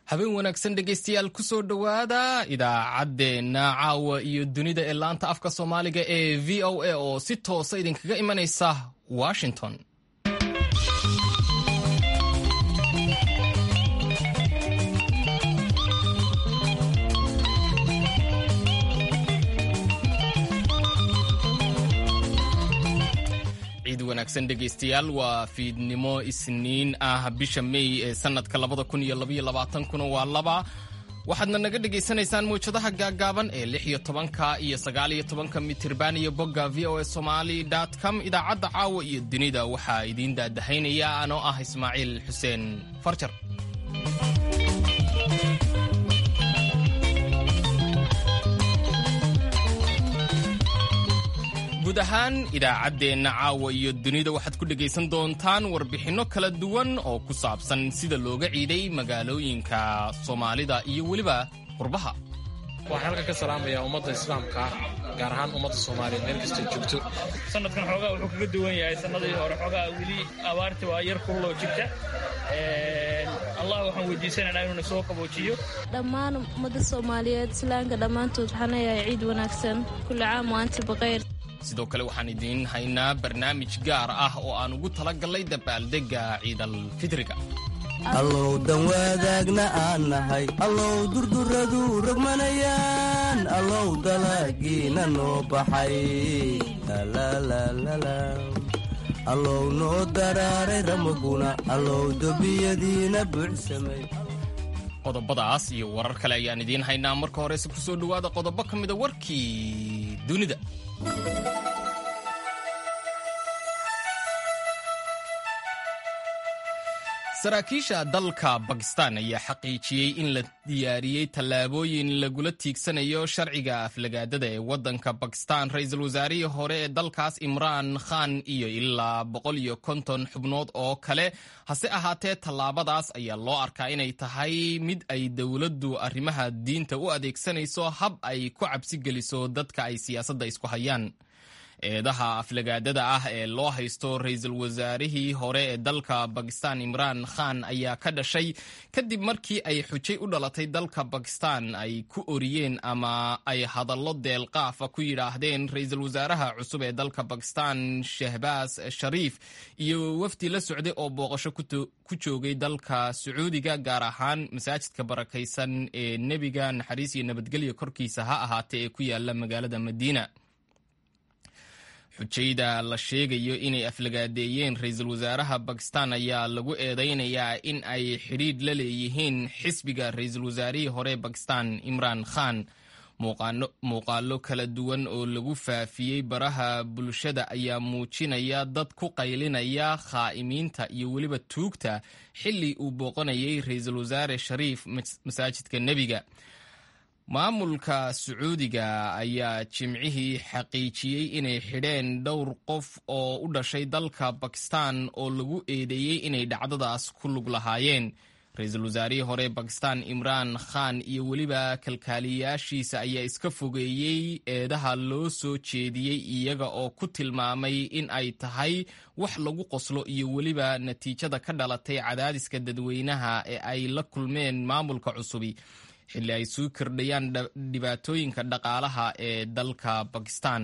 habeen wanaagsan dhegaystayaal ku soo dhowaada idaacaddeenna caawa iyo dunida ee laanta afka soomaaliga ee v o a oo si toosa idinkaga imanaysa washington ciid wanaagsan dhegaystayaal waa fiidnimo isniin ah bisha mey ee sanadka labada kun iyo labaiyo labaatankuna waa laba waxaadna naga dhegaysanaysaan mawjadaha gaaggaaban ee lix iyo tobanka iyo sagaal iyo tobanka mitirban iyo bogga v o a somali com idaacadda caawa iyo dunida waxaa idiin daadahaynaya anoo ah ismaaciil xuseen farjar guud ahaan idaacaddeenna caawa iyo dunida waxaad ku dhegaysan doontaan warbixinno kala duwan oo ku saabsan sida looga ciiday magaalooyinka soomaalida iyo weliba qurbaha waxaan halkan ka salaamayaa ummadda islaamka gaar ahaan ummadda soomaaliya meel kastay joogto sanadkan xoogaa wuxuu kaga duwan yahay sannadii hore xoogaa weli abaarta waa yar kululoo jirta allah waxaan weydiisanaynaa inuu na soo qaboojiyo dhammaan ummadda soomaaliyeed islaamka dhammaantood waxaan leeyahay ciid wanaagsan kulli caam wa anti baqayr sidoo kale waxaan idiin haynaa barnaamij gaar ah oo aan ugu talagallay dabaaldegga ciidalfidriga allow dan wadaagna aan nahay allow durduradu rogmanayaan allow dalagiina noo baxay allow noo daraaray ramaguna allow dobiyadiina buuxsamay qodobadaas iyo warar kale ayaan idiin haynaa marka horese ku soo dhowaada qodobo ka mida warkii dunida saraakiisha dalka bakistan ayaa xaqiijiyey in la diyaariyey tallaabooyin lagula tiigsanayo sharciga aflagaadada ee waddanka bakistan ra-iisul wasaarihii hore ee dalkaas imraan khan iyo ilaa boqol iyo konton xubnood oo kale hase ahaatee tallaabadaas ayaa loo arkaa inay tahay mid ay dowladdu arrimaha diinta u adeegsanayso hab ay ku cabsi geliso dadka ay siyaasadda isku hayaan eedaha aflagaadada ah ee loo haysto ra-iisul wasaarihii hore ee dalka bakistan imraan khan ayaa ka dhashay kadib markii ay xujay u dhalatay dalka bakistan ay ku oriyeen ama ay hadallo deelqaafa ku yidhaahdeen ra-iisul wasaaraha cusub ee dalka bakistan shehbaas shariif iyo wafdi la socday oo booqasho ku joogay dalka sacuudiga gaar ahaan masaajidka barakaysan ee nebiga naxariis iyo nabadgelya korkiisa ha ahaatee ee ku yaala magaalada madiina xujayda la sheegayo inay aflagaadeeyeen ra-iisul wasaaraha bakistan ayaa lagu eedeynayaa in ay xidhiidh la leeyihiin xisbiga ra-iisul wasaarihii hore bakistan imraan khan muuqaalo kala duwan oo lagu faafiyey baraha bulshada ayaa muujinaya dad ku qaylinaya khaa'imiinta iyo weliba tuugta xilli uu booqanayay ra-iisul wasaare shariif masaajidka nebiga maamulka sacuudiga ayaa jimcihii xaqiijiyey inay xidheen dhowr qof oo u dhashay dalka bakistan oo lagu eedeeyey inay dhacdadaas ku lug lahaayeen ra-iisul wasaarihii hore bakistan imraan khan iyo weliba kalkaaliyaashiisa ayaa iska fogeeyey eedaha loo soo jeediyey iyaga oo ku tilmaamay in ay tahay wax lagu qoslo iyo weliba natiijada ka dhalatay cadaadiska dadweynaha ee ay la kulmeen maamulka cusubi xilli ay suu kordhayaan dhibaatooyinka dhaqaalaha ee dalka bakistan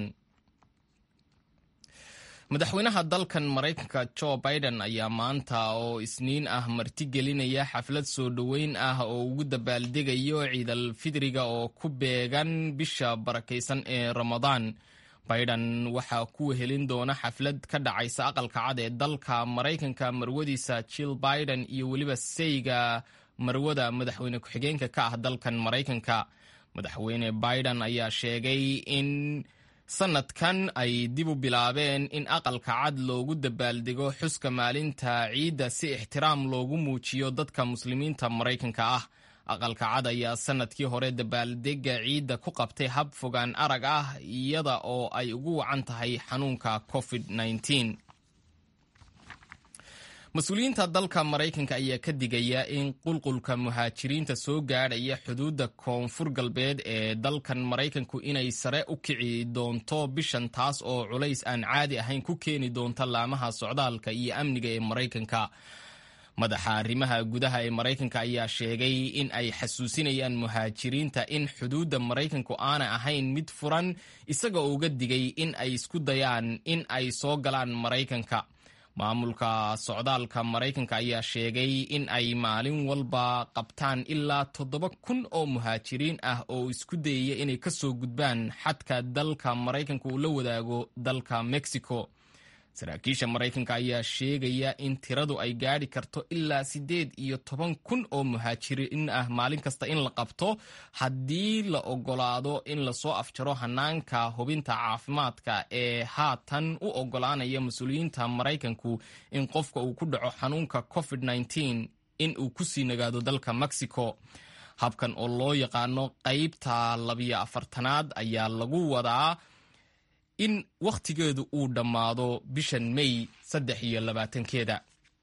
madaxweynaha dalkan maraykanka jo biden ayaa maanta oo isniin ah martigelinaya xaflad soo dhoweyn ah oo ugu dabaaldegayo ciidal fidriga oo ku beegan bisha barakaysan ee ramadaan biden waxaa ku wehelin doona xaflad ka dhacaysa aqalka cad ee dalka maraykanka marwadiisa jill biden iyo weliba sayga marwada madaxweyne ku-xigeenka ka ah dalkan maraykanka madaxweyne biden ayaa sheegay in sanadkan ay dib u bilaabeen in aqalka cad loogu dabaaldego xuska maalinta ciidda si ixtiraam loogu muujiyo dadka muslimiinta maraykanka ah aqalka cad ayaa sanadkii hore dabaaldega ciidda ku qabtay hab fogaan arag ah iyada oo ay ugu wacan tahay xanuunka covid -19. mas-uuliyiinta dalka maraykanka ayaa ka digaya in qulqulka muhaajiriinta soo gaadhaya xuduudda koonfur galbeed ee dalkan maraykanku inay sare u kici doonto bishan taas oo culays aan caadi ahayn ku keeni doonta laamaha socdaalka iyo amniga ee maraykanka madaxa arrimaha gudaha ee maraykanka ayaa sheegay in ay xasuusinayaan muhaajiriinta in xuduudda maraykanku aanay ahayn mid furan isaga oo uga digay in ay isku dayaan in ay soo galaan maraykanka maamulka socdaalka maraykanka ayaa sheegay in ay maalin walba qabtaan ilaa toddoba kun oo muhaajiriin ah oo isku dayaya inay ka soo gudbaan xadka dalka maraykanka uu la wadaago dalka mexico saraakiisha maraykanka ayaa sheegaya in tiradu ay gaadhi karto ilaa siddeed iyo toban kun oo muhaajiriin ah maalin kasta in la qabto haddii la ogolaado in lasoo afjaro hanaanka hubinta caafimaadka ee haatan u ogolaanaya mas-uuliyiinta maraykanku in qofka uu ku dhaco xanuunka covid -19 in uu ku sii nagaado dalka mexico habkan oo loo yaqaano qaybta labiyo afartanaad ayaa lagu wadaa in wakhtigeedu uu dhammaado bishan may saddex iyo labaatankeeda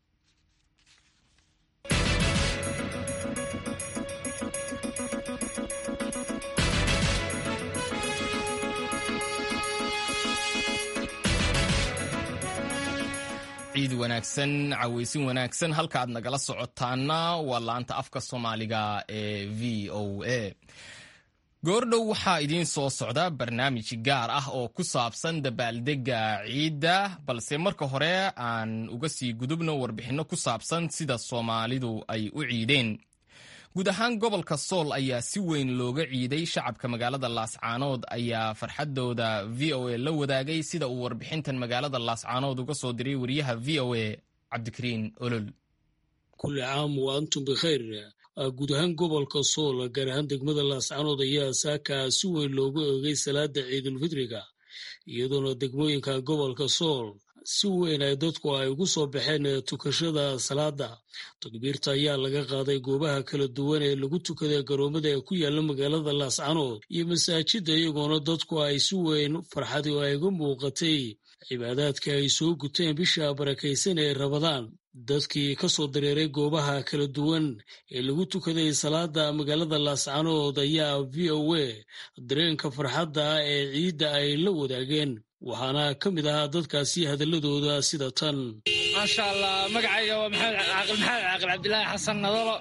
ciid wanaagsan caweysin wanaagsan halka aad nagala socotaana waa laanta afka soomaaliga ee v o a goordhow waxaa idiin soo socda barnaamij gaar ah oo ku saabsan dabaaldegga ciidda balse marka hore aan uga sii gudubno warbixinno ku saabsan sida soomaalidu ay u ciideen guud ahaan gobolka sool ayaa si weyn looga ciiday shacabka magaalada laascaanood ayaa farxadooda v o a la wadaagay sida uu warbixintan magaalada laascaanood uga soo diray wariyaha v o a cabdikariin olol kulli caam wa antum bikhayr guud ahaan gobolka sool gaar ahaan degmada laascaanood ayaa saaka si weyn loogu eegay salaada ciidulfitriga iyadoona degmooyinka gobolka sool si weyn ay dadku ay ugu soo baxeen tukashada salaada takbiirta ayaa laga qaaday goobaha kala duwan ee lagu tukada garoomada ee ku yaala magaalada laascaanood iyo masaajida iyagoona dadku ay si weyn farxadi oo ay uga muuqatay cibaadaadka ay soo guteen bisha barakaysan ee rabadaan dadkii ka soo dareeray goobaha kala duwan ee lagu tukaday salaada magaalada laascaanood ayaa v o a dareenka farxadda ee ciidda ay la wadaageen waxaana ka mid ahaa dadkaasi hadaladooda sida tan maasha allah magacayga waa maxamed caaqil cabdilaahi xasan nadalo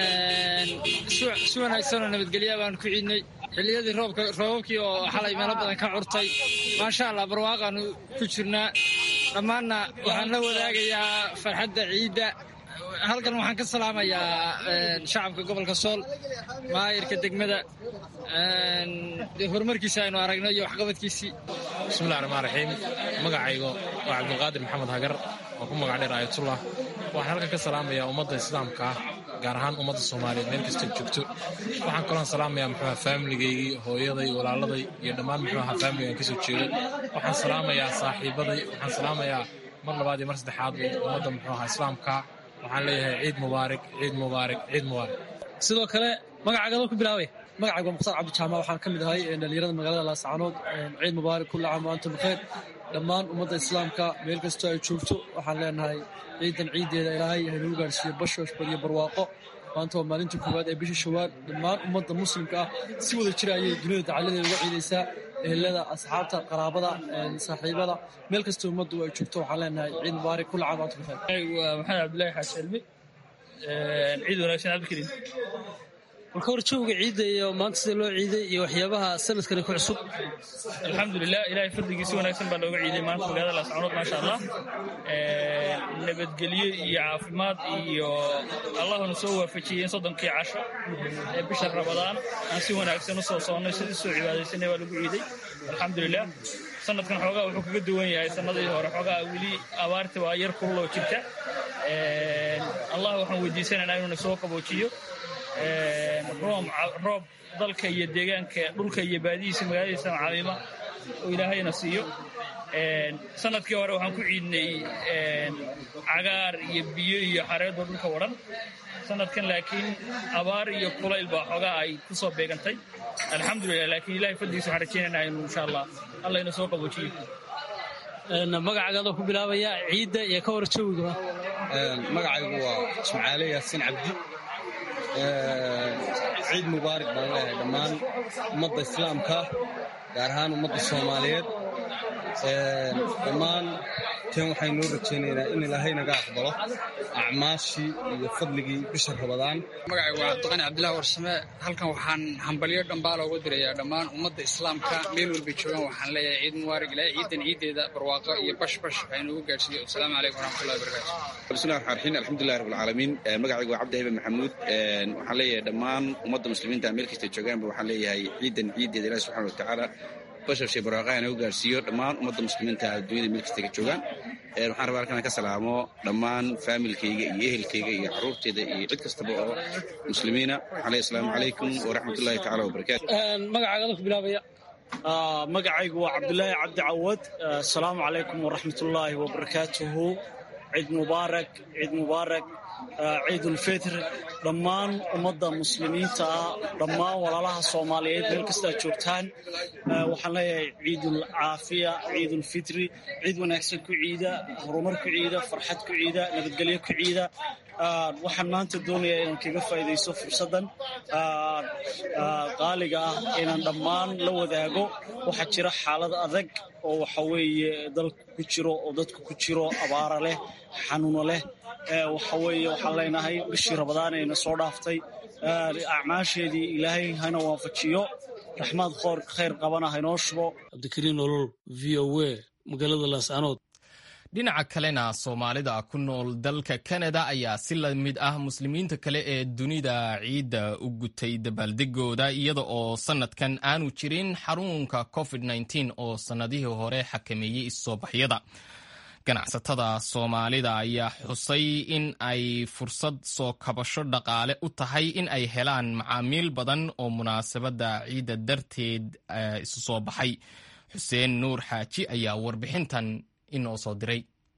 si wanaagsanoo nabadgelya baan ku ciidnay xilliyadii roobabkii oo xalay meelo badan ka curtay maasha allah barwaaqaanu ku jirnaa dhammaanna waxaan la wadaagayaa farxadda ciidda halkan waxaan ka salaamayaa shacabka gobolka sool maayirka degmada horumarkiisa aynu aragno iyo waxqabadkiisii bismillahi raxmaan raxiim magacaygo waa cabdulqaadir maxamed hagar oo ku magac dheer aayatullah waxaan halkan ka salaamayaa ummadda islaamka ah gaar ahaan ummadda soomaaliyeed meel kasta joogto waxaan kaloon salaamayaa muxuuha faamiligaygii hooyaday walaaladay iyo dhammaan muxuuha faamiligaan kasoo jeedo waxaan salaamayaa saaxiibaday waxaan salaamayaa mar labaad iyo mar saddexaad ummadda muxuuha islaamka waxaan leeyahay ciid mubaarak ciid mubaarak ciid mubaarak sidoo kale magacaagadoo ku bilaabay magacayga waa mukhtaar cabdijaamac waxaan ka mid ahay dhalinyarada magaalada laascaanood ciid mubaarak kulla caam antum bikheer dhammaan ummadda islaamka meel kastoo ay joogto waxaan leenahay ciidan ciiddeeda ilaahay haynuu gaarhsiiyo bashoosh badiyo barwaaqo maanta waa maalinta koowaad ee bisha shawaal dhammaan ummadda muslimka ah si wada jira ayay dunida dacaladeeda uga ciidaysaa ehelada asxaabta qaraabada saaxiibada meel kastoo ummaddu ay joogto waxaan leenahay ciid mubaarak kulla caam antum bikheer waa maxamed cabdilaahi xaaji cilmi ciid wanaagsan cabdikariim marka hor jooga ciidda iyo maanta sida loo ciiday iyo waxyaabaha sanadkani ku cusub alxamdulilah ilaahay fadligii si wanaagsan baa looga ciiday maanta magaalada laascaanood maasha allah nabadgelyo iyo caafimaad iyo allahuna soo waafajiyey in soddonkii casho ee bisha rabadaan aan si wanaagsan u soo soonnay sidii soo cibaadaysanay baa lagu ciiday alxamdulilah sanadkan xoogaa wuxuu kaga duwan yahay sanadii hore xoogaa weli abaarta waa yar kululoo jirta allah waxaan weydiisanaynaa inuuna soo qaboojiyo roob dalka iyo deegaanka dhulka iyo baadihiisa magaaladiisa caamiima oo ilaahayna siiyo sanadkii hore waxaan ku ciidnay cagaar iyo biyo iyo xareedoo dhulka wadhan sanadkan laakiin abaar iyo kulayl baa xoogaa ay ku soo beegantay alxamdulilah laakiin ilahay fadligiisa waxaan rajeynayna inu insha allah allah ina soo qaboojiyo magacaagadoo ku bilaabaya ciidda iyo ka hor jawiga magacaygu waa jimcaale yaasiin cabdi ciid mubaarak baan leeyahay dhammaan ummadda islaamka gaar ahaan ummadda soomaaliyeed dhammaan qabteen waxaynoo rajaynaynaa in ilaahay naga aqbalo acmaashii iyo fadligii bisha rabadaan magacaygu waa cabdiqani cabdillahi warsame halkan waxaan hambalyo dhambaala uga dirayaa dhammaan ummadda islaamka meel walbay joogaan waxaan leeyahay ciid mubaarak ilaahay ciidan ciideeda barwaaqo iyo bashbash waxaynugu gaarsiiyo wasalaamu calaykum waraxmatullahi wabarakatu bismillahi raxmaan raxiim alxamdulillahi rabbil caalamiin magacaygu waa cabdi hayben maxamuud waxaan leeyahay dhammaan ummadda muslimiinta meel kasta joogaanba waxaan leeyahay ciidan ciideeda ilahi subxana watacaala bashashay barwaaqaha nagu gaarsiiyo dhammaan ummadda muslimiinta adduunyada meel kasta ka joogaan waxaan rabaa halkan ka salaamo dhammaan faamilkayga iyo ehelkayga iyo caruurteyda iyo cid kastaba oo muslimiina waxaan leeyahay asalaamu calaykum waraxmatullahi tacala wabarakaatu magacaaga ku bilaabaya magacaygu waa cabdulaahi cabdi cawad asalaamu calaykum waraxmatullaahi wabarakaatuhu ciid mubaarak ciid mubaarak ciidulfitr dhammaan ummadda muslimiinta ah dhammaan walaalaha soomaaliyeed meel kasta ad joogtaan waxaan leeyahay ciidul caafiya ciidulfitri ciid wanaagsan ku ciida horumar ku ciida farxad ku ciida nabadgelyo ku ciida waxaan maanta doonayaa inaan kaga faa'idaysto fursaddan qaaliga ah inaan dhammaan la wadaago waxaa jira xaalad adag oo waxa weeye dalka ku jiro oo dadku ku jiro abaara leh xanuuno leh waxa weeye waxaan leenahay bishii rabadaan ayna soo dhaaftay acmaasheedii ilaahay hana waafajiyo raxmaad khoor khayr qabana haynoo shubo cabdikariin olol v o a magaalada laascanood dhinaca kalena soomaalida ku nool dalka kanada ayaa si la mid ah muslimiinta kale ee dunida ciidda u gutay dabaaldegooda iyada oo sannadkan aanu jirin xarunka covid oo sannadihii hore xakameeyey issoobaxyada ganacsatada soomaalida ayaa xusay in ay fursad soo kabasho dhaqaale u tahay in ay helaan macaamiil badan oo munaasabadda ciidda darteed isu soo baxay xuseen nuur xaaji ayaa warbixintan inoo soo diray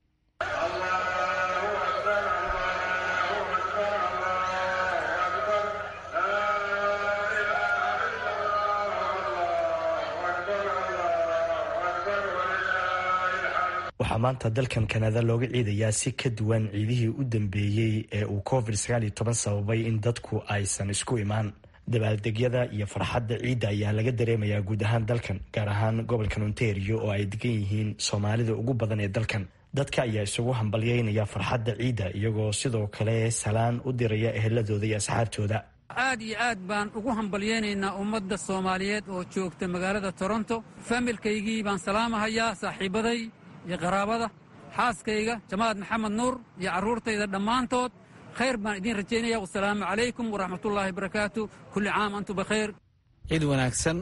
waxaa maanta dalkan kanada looga ciidayaa si ka duwan ciidihii u dambeeyey ee uu covid sababay in dadku aysan isku imaan dabaaldegyada iyo farxadda ciidda ayaa laga dareemayaa guud ahaan dalkan gaar ahaan gobolkan ontario oo ay degan yihiin soomaalida ugu badan ee dalkan dadka ayaa isugu hambalyeynaya farxadda ciidda iyagoo sidoo kale salaan u diraya eheladooda iyo asxaabtooda aad iyo aad baan ugu hambalyaynaynaa ummadda soomaaliyeed oo joogta magaalada toronto familkaygii baan salaamahayaa saaxiibaday iyo qaraabada xaaskayga jamaad maxamed nuur iyo carruurtayda dhammaantood khayr baan idiin rajaynaya wasalaamu calaykum waraxmatullaahi barakaatu kulli caam antum bakhayr ciid wanaagsan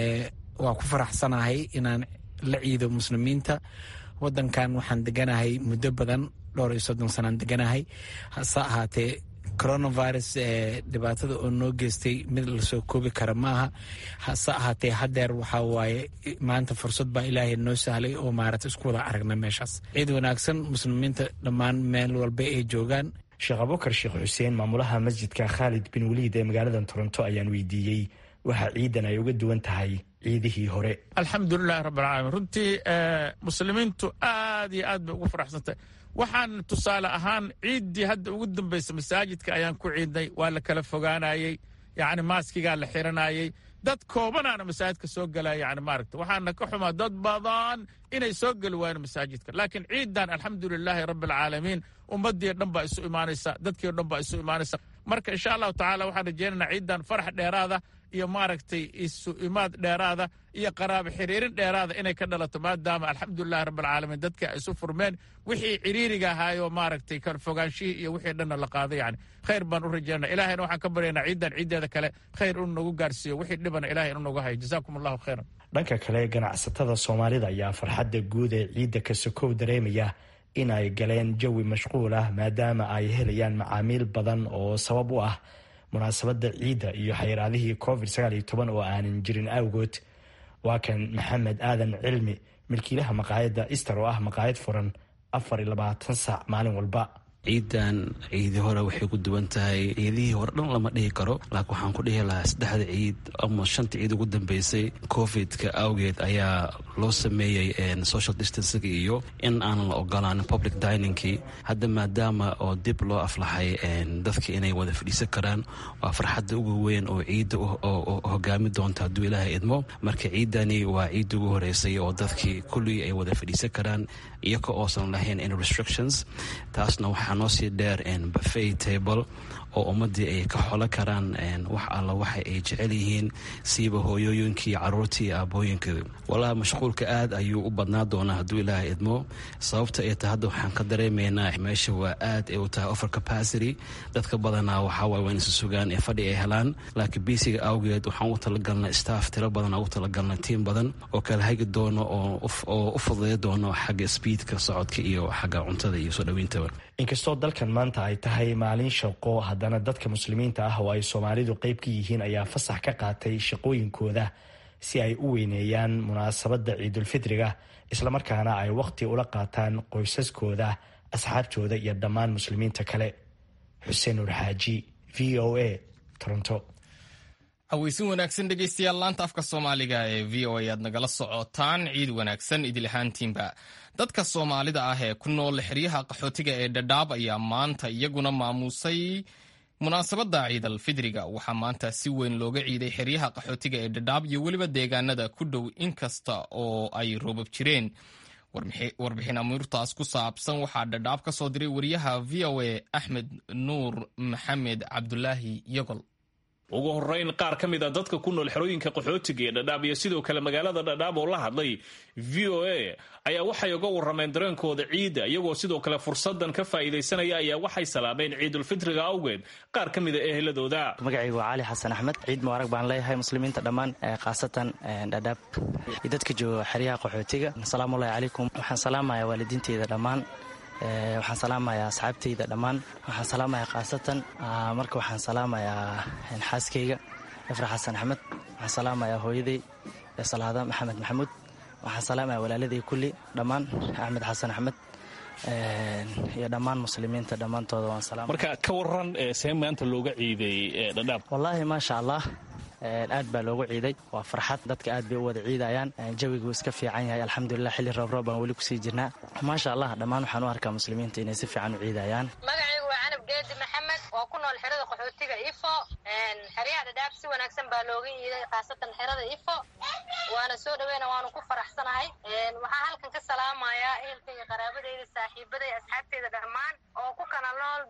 waa ku faraxsanahay inaan la ciido muslimiinta waddankan waxaan deganahay muddo badan dhowr iyo soddon sanaan deganahay hase ahaatee coronavirus dhibaatada oo noo geystay mid lasoo koobi kara maaha hase ahaatee hadeer waxaa waaye maanta fursad baa ilaahay noo sahlay oo maarata isku wada aragna meeshaas ciid wanaagsan muslimiinta dhammaan meel walba ay joogaan sheekh abubakar sheekh xuseen maamulaha masjidka khaalid bin waliid ee magaalada toronto ayaan weydiiyey waxa ciidan ay uga duwan tahay ciidihii hore alxamdulilahi rabbilcaalamiin runtii muslimiintu aad iyo aad bay ugu faraxsantay waxaan tusaale ahaan ciiddii hadda ugu dambaysa masaajidka ayaan ku ciidnay waa la kala fogaanayey yacni maaskigaa la xiranayey dad koobanaana masaajidka soo gala yani maaragta waxaana ka xumaa dad badan inay soo geli waayeen masaajidka laakiin ciidan alxamdulilaahi rabbi alcaalamiin ummadii dhan baa isu imaanaysa dadkii o dhan baa isu imaanaysa marka insha allahu tacaala waxaan rajeynaynaa ciidan farax dheeraada iyo maaragtay isu imaad dheeraada iyo qaraabo xiriirin dheeraada inay ka dhalato maadaama alxamdulilahi rabbilcaalamiin dadka ay isu furmeen wixii ciriiriga ahaayoo maaragtay kala fogaanshihii iyo wixii dhanna la qaaday yani khayr baan u rajeynaa ilahayna waxaan ka baryaynaa ciidan ciiddeeda kale khayr inu nagu gaarsiiyo wixii dhibana ilahay inu nagu hayo jazaakum allahu khayran dhanka kale ganacsatada soomaalida ayaa farxadda guud ee ciidda ka sokow dareemaya in ay galeen jawi mashquul ah maadaama ay helayaan macaamiil badan oo sabab u ah munaasabadda ciidda iyo xayiraadihii covid oo aanan jirin awgood waa kan maxamed aadan cilmi milkiilaha maqaayadda ister oo ah maqaayad furan afar iyo labaatan saac maalin walba ciidan ciidii hore waxay ku duwan tahay ciidihii hore dhan lama dhihi karo laakiin waxaan ku dhihi lahaa saddexda ciid ama shanta ciid ugu dambeysay covidka awgeed ayaa loo sameeyey social distancing iyo in aanan la ogolaanin public diningkii hadda maadaama oo dib loo aflaxay dadka inay wada fadhiisan karaan waa farxadda ugu weyn oo ciidda hogaami doonta hadduu ilaahay idmo marka ciidani waa ciidda ugu horeysay oo dadkii kulligii ay wada fadhiisan karaan iyaka oosan lahayn in restrictions taasna waxaa noo sii dheer buffet table oo ummadii ay ka xolo karaan wax alla waxa ay jecel yihiin siiba hooyooyinkii caruurtii iyo aabooyinka walahi mashquulka aad ayuu u badnaa doonaa hadduu ilaaha idmo sababta ay tahay hadda waxaan ka dareemaynaa meesha waa aad ay u tahay over capacity dadka badanaa waxaawaay waa inaysa sugaan ee fadhi ay helaan laakiin biisiga awgeed waxaan u talagalnay staff tiro badan ugu talagalnay tiim badan oo kala hagi doono oo u fududay doono xagga speedka socodka iyo xagga cuntada iyo soo dhaweintaba inkastoo dalkan maanta ay tahay maalin shaqo haddana dadka muslimiinta ah oo ay soomaalidu qeyb ka yihiin ayaa fasax ka qaatay shaqooyinkooda si ay u weyneeyaan munaasabadda ciidulfitriga islamarkaana ay wakhti ula qaataan qoysaskooda asxaabtooda iyo dhammaan muslimiinta kale xuseen urxaaji v o a toronto haweysin wanaagsan dhegeystayaal laanta afka soomaaliga ee v o a aad nagala socotaan ciid wanaagsan idil ahaantiinba dadka soomaalida ah ee ku nool xeryaha qaxootiga ee dhadhaab ayaa maanta iyaguna maamuusay munaasabadda ciidal fidriga waxaa maanta si weyn looga ciiday xeryaha qaxootiga ee dhadhaab iyo weliba deegaanada ku dhow inkasta oo ay roobab jireen warbixin amuurtaas ku saabsan waxaa dhadhaab ka soo diray wariyaha v o a axmed nuur maxamed cabdulaahi yogol ugu horeyn qaar ka mid a dadka ku nool xerooyinka qaxootiga ee dhadhaab iyo sidoo kale magaalada dhadhaab oo la hadlay v o a ayaa waxay uga warrameen dareenkooda ciidda iyagoo sidoo kale fursadan ka faa'iidaysanaya ayaa waxay salaameen ciidulfitriga awgeed qaar ka mid a eheladooda magacaygu waa cali xasan axmed ciid mubaarag baan leeyahay muslimiinta dhammaan khaasatan dhadhaab iyo dadka jooga xeryaha qaxootiga asalaamullahi calaykum waxaan salaamayaa waalidiinteyda dhammaan waxaan salaamayaa asxaabteyda dhammaan waxaan salaamayaa khaasatan marka waxaan salaamayaa xaaskayga efra xasan axmed waxaan salaamayaa hooyaday salaada maxamed maxamuud waxaan salaamayaa walaaladii kulli dhammaan axmed xasan axmed iyo dhammaan muslimiinta dhammaantooda waan salaam marka ka waran see maanta looga ciiday dhadhaab wallaahi maasha allah aad baa loogu ciiday waa farxad dadka aad bay u wada ciidayaan jawigu iska fiican yahay alxamdulilah xilli roobroob baan weli kusii jirnaa maasha allah dhammaan waxaan u arkaa muslimiinta inay si fiican u ciidayaan magacaygu waa canab geedi maxamed oo ku nool xerada qaxootiga ifo xeryaha dhadhaab si wanaagsan baa looga ciiday khaasatan xerada ifo waana soo dhaweyna waanu ku faraxsanahay waxaa halkan ka salaamayaa ehelkayga qaraabadeyda saaxiibaday asxaabteyda dhammaan oo ku kala nool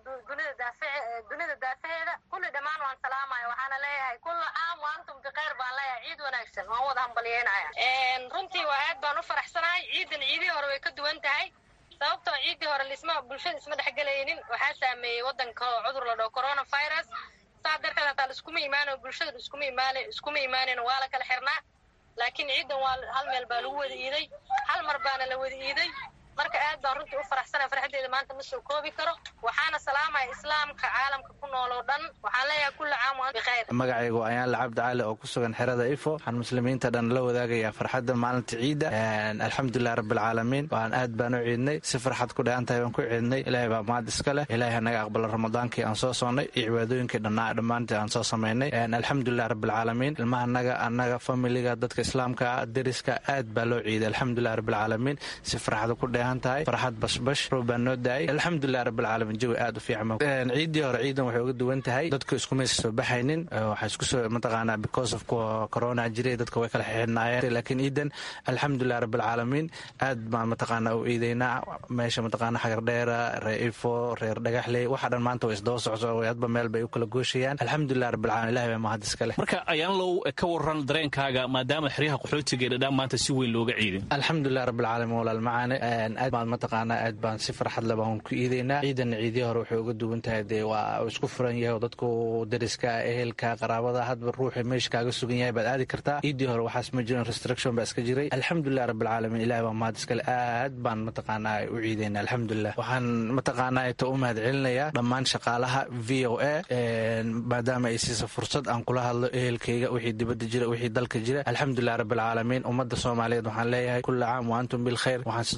dunida daafaheeda kulli dhammaan waan salaamaya waxaana leeyahay kulla caam waantum bikhayr baan leeyahay ciid wanaagsan waan wada hambalyeynaya runtii waa aad baan u faraxsanahay ciidan ciidihii hore way ka duwan tahay sababtoo ciiddii hore lisma bulshada isma dhexgelaynin waxaa saameeyey wadanka oo cudur la dhaho coronavirus saa darteed hataa laiskuma imaanayo bulshada iskuma imaan iskuma imaanan waa la kala xirnaa laakiin ciidan waa hal meel baa lagu wada iiday hal mar baana la wada iiday marka aad baan runtii u faraxsanaya farxaddeeda maanta ma soo koobi karo waxaana salaamaya islaamka caalamka ku nool oo dhan waxaan leeyahay kulla caam waan bikhayr magacaygu ayaan lacabdi cali oo ku sugan xerada ifo waxaan muslimiinta dhan la wadaagayaa farxadda maalinta ciidda alxamdulilah rabbilcaalamiin waan aad baan u ciidnay si farxad ku dheehan tahay baan ku ciidnay ilaahay baa mahad iska leh ilaahay hanaga aqbala ramadaankii aan soo soonnay iyo cibaadooyinkii dhannaa dhammaantii aan soo samaynay alxamdulilah rabbilcaalamiin ilmaha annaga annaga familiga dadka islaamka deriska aad baa loo ciiday alxamdulilah rabbilcaalamiin si farxada ku dheehan tahay farxad bashbash roob baa noo daayay alxamdulilah rabbilcaalamiin jawi aad u fiican ciiddii hore ciidan waxay uga duwan tahay dadku iskumaysa soo baxaynin waxaa isku soo mataqaanaa because of corona jiray dadka way kala xixinaayeen laakiin ciidan alxamdulilah rabbilcaalamiin aad baan mataqaanaa u ciidaynaa meesha mataqaanaa xagardheera reer ifo reer dhagaxley waxa dhan maanta way isdaba socso hadba meel bay u kala gooshayaan alxamdulilah rabbilcaalamiin ilahi baa mahad iska leh marka ayaan low ka waran dareenkaaga maadaama xeryaha qaxootiga ee dhadhaan maanta si weyn looga ciiday alxamdulilah rabbilcaalamiin walaal macaane aad baan mataqaanaa aad baan si farxad le baan ku iidaynaa ciidan ciidii hore waxay uga duwan tahay dee waa isku furan yahay oo dadku deriska ehelka qaraabada hadba ruuxi meesha kaaga sugan yahay baad aadi kartaa ciidii hore waxaas ma jirin restriction baa iska jiray alxamdulilah rabbilcaalamiin ilahi baa mahad iskale aad baan mataqaanaa u ciidayna alxamdulilah waxaan mataqaanaa ita u mahad celinayaa dhammaan shaqaalaha v o a maadaama ay siisa fursad aan kula hadlo ehelkayga wixii dibadda jira wixii dalka jira alxamdulilah rabbilcaalamiin ummadda soomaaliyeed waxaan leeyahay kulla caam wa antum bilkhayr waxaan sidoo kale si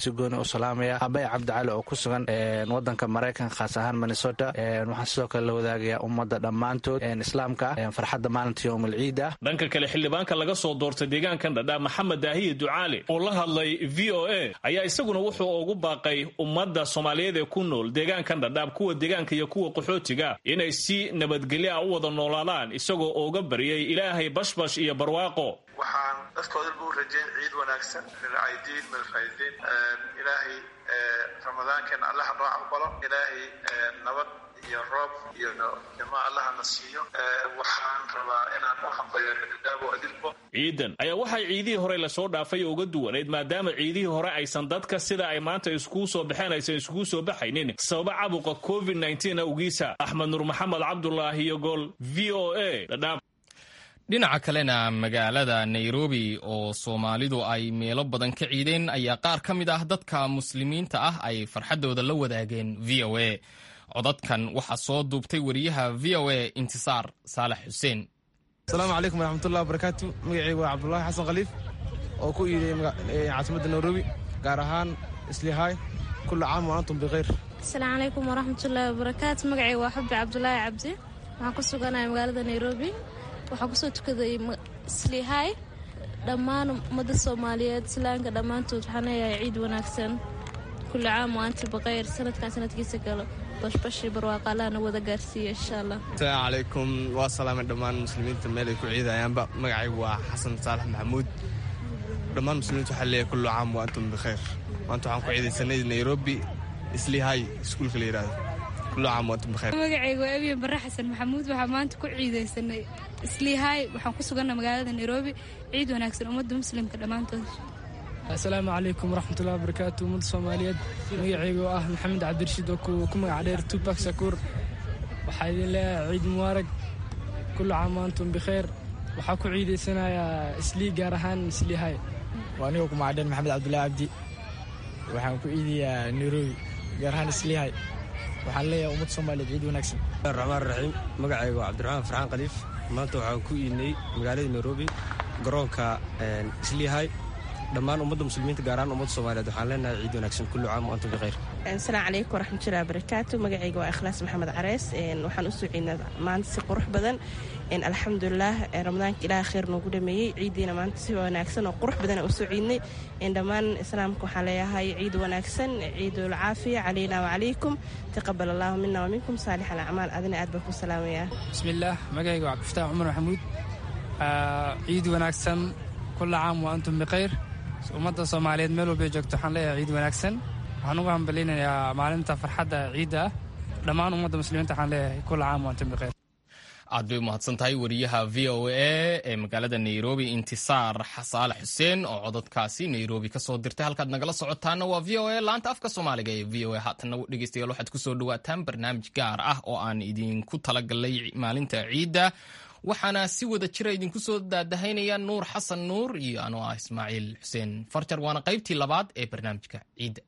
si gooni u salaamaya abay cabdicali oo ku sugan wadanka maraykanka khaas ahaan minnesota waxaan sidoo kale la wadaagayaa ummadda dhammaantood islaamka ah farxadda maalinta yowm alciid ah dhanka kale xildhibaanka laga soo doortay deegaankan dhadhaab maxamed daahiye ducaale oo la hadlay v o a ayaa isaguna wuxuu ugu baaqay ummadda soomaaliyeed ee ku nool deegaankan dhadhaab kuwa deegaanka iyo kuwa qaxootiga inay si nabadgelyo ah u wada noolaadaan isagoo uga baryay ilaahay bashbash iyo barwaaqo waxaan dadkoodalba u rajayn ciid wanaagsan milcaydiin milfaydiin ilaahay ramadaankeena allaha noo aqbalo ilaahay nabad iyo roob iyo nimo allahana siiyo waxaan rabaa inaan u hambayo dhadhaabo adilbo ciidan ayaa waxay ciidihii hore lasoo dhaafay uga duwanayd maadaama ciidihii hore aysan dadka sida ay maanta iskugu soo baxeen aysan iskugu soo baxaynin sababa cabuqa covid awgiisa axmed nuur maxamed cabdulaahi iyo gool v o a dhadhaab dhinaca kalena magaalada nairobi oo soomaalidu ay meelo badan ka ciideen ayaa qaar ka mid ah dadka muslimiinta ah ay farxaddooda la wadaageen v o a codadkan waxaa soo duubtay wariyaha v o a intisaar saalax xuseen asalaamu calaykum waraxmatullahi wabarakaatu magacaygu waa cabdulaahi xasan khaliif oo ku iiday caasimadda nairobi gaar ahaan islihaay kullu caam wa antum bikhayr asalaamu calaykum waraxmatullaahi wabarakaatu magacayga waa xubbi cabdulaahi cabdi waxaan ku suganahay magaalada nairobi waxaan kusoo tukaday islihaay dhammaan ummadda soomaaliyeed islaamka dhammaantood waxaan leeyahay ciid wanaagsan kulli caam wa anti bikhayr sanadkan sanadkiisa galo bashbashii barwaaqa allahna wada gaarsiiya insha allah asalaamu calaykum waa salaamay dhammaan muslimiinta meel ay ku ciidayaanba magacaygu waa xasan saalax maxamuud dhammaan muslimiinta waxaa leeyahay kullu caam wa antum bikhayr maanta waxaan ku ciidaysanay nairobi islihay iskuulka la yidhaahdo kullu caam wa antum bikhayr magacaygu waa abiyan barre xasan maxamuud waxaa maanta ku ciidaysanay islihay waxaan ku suganna magaalada nairobi ciid wanaagsan ummadda muslimka dhammaantood asalaamu calaykum waraxmatullahi wabarakaatu ummadda soomaaliyeed magacaygu ah maxamed cabdirashiid oo ku magac dheer tubak sakuur waxaa idin leeyahay ciid mubaarag kullu caam wa antum bikhayr waxaa ku ciidaysanayaa islii gaar ahaan isliihay waa anigoo ku magac dheer maxamed cabdullaahi cabdi waxaan ku ciidayaa nairobi gaar ahaan isliihay waxaan leeyahay ummadda soomaaliyeed ciid wanaagsan raxmaan raxiim magacaygu waa cabdiraxmaan farxaan khaliif maanta waxaan ku iidnay magaalada nairobi garoonka isliihay dhammaan ummadda muslimiinta gaar ahaan ummadda soomaaliyeed waxaan leenahay ciid wanaagsan kullu caam wa antum bikhayr asalaamu calaykum waraxmatullahi wabarakaatu magacayga waa ikhlaas maxamed carees waxaan u soo ciidnaa maanta si qurux badan alxamdulilah ramadaanka ilaah khayr noogu dhameeyey ciiddiina maanta si wanaagsan oo qurux badan u soo ciidnay dhammaan islaamka waxaan leeyahay ciid wanaagsan ciidul caafiya calayna wacalaykum taqabal allahu mina waminkum saalix alacmaal adina aad baan ku salaamayaa bismillaah magacayga waa cabdifataax cumar maxamuud ciid wanaagsan kulla caam wa antum bikhayr ummadda soomaaliyeed meel walbay joogto waxaan leeyahay ciid wanaagsan waxaan ugu hambalinayaa maalinta farxadda ciidda ah dhammaan ummadda muslimiinta waxaan leeyahay kulla caam wa antum bikhayr aad bay umahadsan tahay wariyaha v o a ee magaalada nairobi intisaar xasaale xuseen oo cododkaasi nairobi kasoo dirtay halkaad nagala socotaana waa v o a laanta afka soomaaliga ee v o a haatana dhegeystayaal waxaad kusoo dhawaataan barnaamij gaar ah oo aan idinku talagalay maalinta ciidda waxaana si wada jira idinku soo daadahaynaya nuur xasan nuur iyo anoo ah ismaaciil xuseen farjar waana qaybtii labaad ee barnaamijka ciidda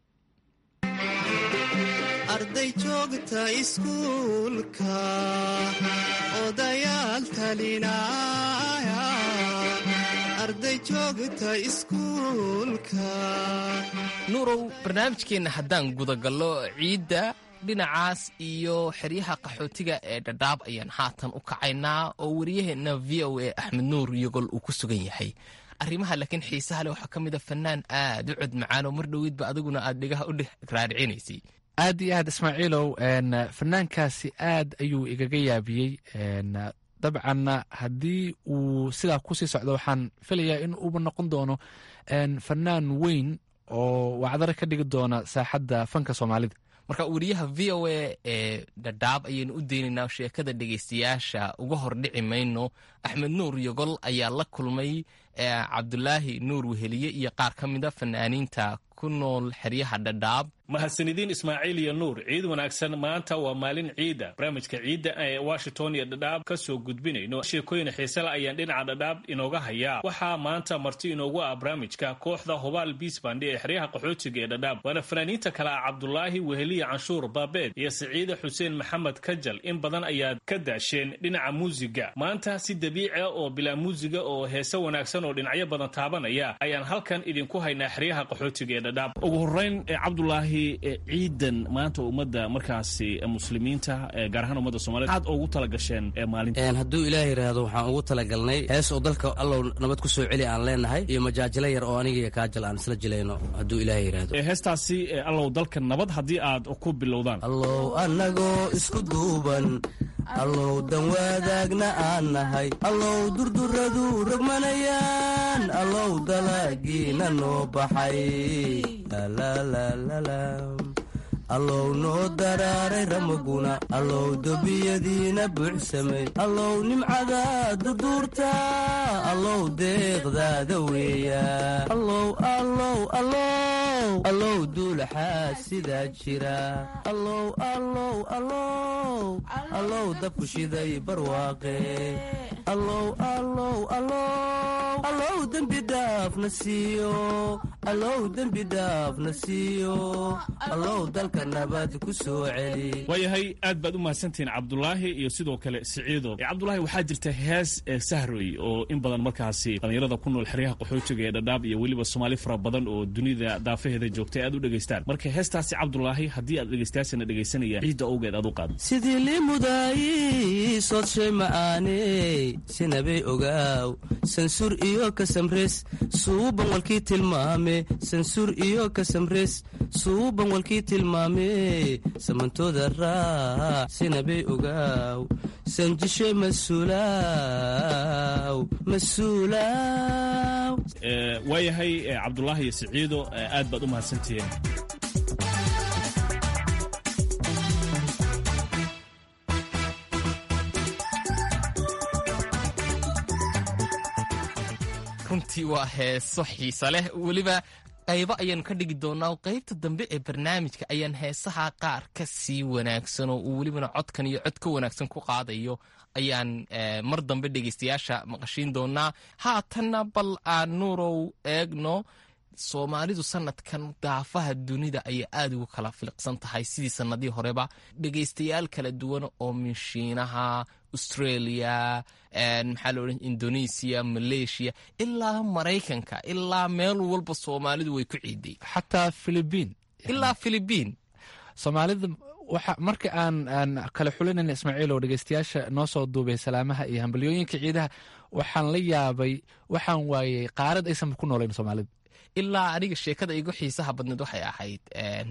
arday joogta iskuulka odayaal talinaya arday joogta iskuulka nuurow barnaamijkeenna haddaan gudagallo ciidda dhinacaas iyo xeryaha qaxootiga ee dhadhaab ayaan haatan u kacaynaa oo wariyaheenna v o a axmed nuur yogol uu ku sugan yahay arrimaha laakiin xiisaha leh waxaa ka mid a fanaan aad u cod macaan oo mar dhoweydba adiguna aad dhigaha u raaricinaysay aad iyo aad ismaaciilow fanaankaasi aad ayuu igaga yaabiyey dabcanna haddii uu sidaa kusii socdo waxaan filayaa in uuba noqon doono fanaan weyn oo wacdaro ka dhigi doona saaxadda fanka soomaalida marka wariyaha v o a ee dhadhaab ayaynu u deynaynaa sheekada dhegeystayaasha uga hordhici mayno axmed nuur yogol ayaa la kulmay cabdulaahi nuur weheliye iyo qaar ka mida fanaaniinta ku nool xeryaha dhadhaab mahadsanidin ismaaciil iyo nuur ciid wanaagsan maanta waa maalin ciida barnaamijka ciidda ee washington iyo dhadhaab ka soo gudbinayno sheekooyin xiisale ayaan dhinaca dhadhaab inooga hayaa waxaa maanta marti inoogu ah barnaamijka kooxda hubaal biisbandi ee xeryaha qaxootiga ee dhadhaab waana fanaaniinta kale ah cabdulaahi weheliya canshuur baabeed iyo siciide xuseen maxamed kajal in badan ayaad ka daasheen dhinaca muusiga maanta si dabiici ah oo bilaa muusiga oo heese wanaagsan oo dhinacyo badan taabanaya ayaan halkan idinku haynaa xeryaha qaxootiga ee dhadhaab ugu horeyn cabdulaahi ciidan maanta ummadda markaasi muslimiinta gaar ahaan ummadda somaliyed aad ugu talagasheen maalinta hadduu ilaah yidhaahdo waxaan ugu talagalnay hees oo dalka allow nabad ku soo celi aan leenahay iyo majaajilo yar oo aniga iyo kaajal aan isla jilayno hadduu ilaah yidhaahdo heestaasi allow dalka nabad haddii aad ku bilowdaan allow annagoo isku duuban allow dan wadaagna aan nahay allow durduradu rogmanayaan allow dalagiina noo baxay allow noo daraaray ramaguna allow dobiyadiina buuxsamay allow nimcada durduurta allow deeqdaada weeya allow allow allow allow duulaxaa sidaa jira allow allow allow allow dabku shiday barwaaqe allow allow allow allow dembi dhaafna siiyo allow dembi dhaafna siiyo allow dalka nabad ku soo celi waayahay aad baad u mahadsantihiin cabdulaahi iyo sidoo kale siciido cabdulaahi waxaa jirta hees sahroy oo in badan markaasi dhallinyarada ku nool xeryaha qaxootiga ee dhadhaab iyo weliba soomaali fara badan oo dunida daafaheeda joogtay aad u dhegaystaan marka heestaasi cabdulaahi haddii aad dhegaystayaasana dhegaysanaya ciidda owgeed aad u qaad sidii liimudaayi soodshay ma'aaney sinabay ogaaw sansuur iyo kasamres suuban walkii tilmaame sansuur iyo kasamres suuban walkii tilmaame samantooda raac sinabay ogaaw sanjishe masuulaaw masuulaaw waayahay cabdulaahi iyo siciido aad baad u mahadsantihiin runtii waa heeso xiisa leh weliba qaybo ayaanu ka dhigi doonaa qaybta dambe ee barnaamijka ayaan heesaha qaar ka sii wanaagsan oo uu welibana codkan iyo cod ka wanaagsan ku qaadayo ayaan mar dambe dhegaystayaasha maqashiin doonaa haatanna bal aan nuurow eegno soomaalidu sanadkan daafaha dunida ayay aada ugu kala filiqsan tahay sidii sanadii horeba dhegaystayaal kala duwan oo minshiinaha australia maxaa laodhan indonesia malaysia ilaa maraykanka ilaa meel walba soomaalidu way ku ciiday xataa philibiin ilaa philibiin soomaalida waxa marka aan aan kala xulinayna ismaaciilow dhegeystayaasha noo soo duubay salaamaha iyo hambalyooyinka ciidaha waxaan la yaabay waxaan waayey qaarad aysanba ku noolayn soomaalida ilaa aniga sheekada igu xiisaha badneed waxay ahayd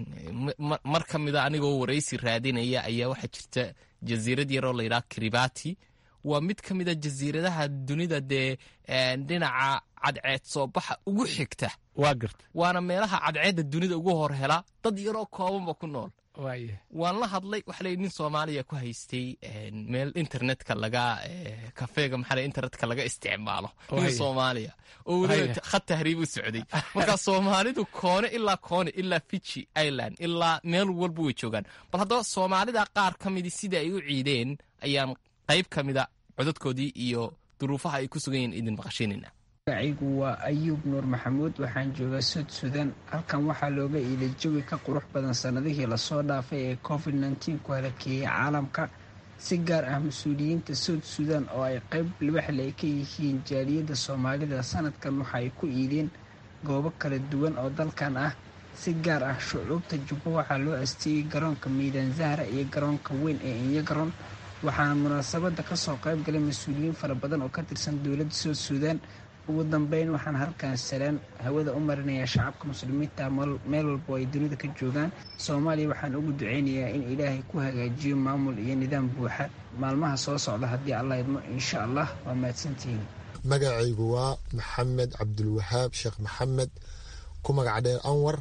mar ka mida anigoo waraysi raadinaya ayaa waxaa jirta jasiirad yaroo layidhaha kiribati waa mid ka mida jasiiradaha dunida dee dhinaca cadceed soo baxa ugu xigta waa garta waana meelaha cadceedda dunida ugu hor hela dad yaroo koobanba ku nool waan la hadlay waxa lay nin soomaaliya ku haystay meel internetka laga kafeega maxaa internetka laga isticmaalo nin soomaaliya oo weliba khad tahriib u socday marka soomaalidu koone ilaa koone ilaa fiji island ilaa meel walba way joogaan bal haddaba soomaalida qaar ka midi sida ay u ciideen ayaan qayb ka mida codadkoodii iyo duruufaha ay ku sugan yihiin idin maqashiinayna magacaygu waa ayuub nuur maxamuud waxaan joogaa suud sudan halkan waxaa looga iilay jawi ka qurux badan sannadihii lasoo dhaafay ee covid nteen ku halakeeyey caalamka si gaar ah mas-uuliyiinta suud sudan oo ay qayb libaxle ay ka yihiin jaaliyadda soomaalida sanadkan waxa ay ku iideen goobo kala duwan oo dalkan ah si gaar ah shucuubta jubbo waxaa loo asteeyey garoonka miidaan zahra iyo garoonka weyn ee inyagaroon waxaana munaasabadda kasoo qayb galay mas-uuliyiin fara badan oo ka tirsan dowladda suud sudan ugu dambeyn waxaan halkan salaan hawada u marinayaa shacabka muslimiinta meel walbo ay dunida ka joogaan soomaaliya waxaan ugu duceynayaa in ilaahay ku hagaajiyo maamul iyo nidaam buuxa maalmaha soo socda haddii allah idmo insha allah waa mahadsantihiin magacaygu waa maxamed cabdulwahaab sheekh maxamed ku magac dheer anwar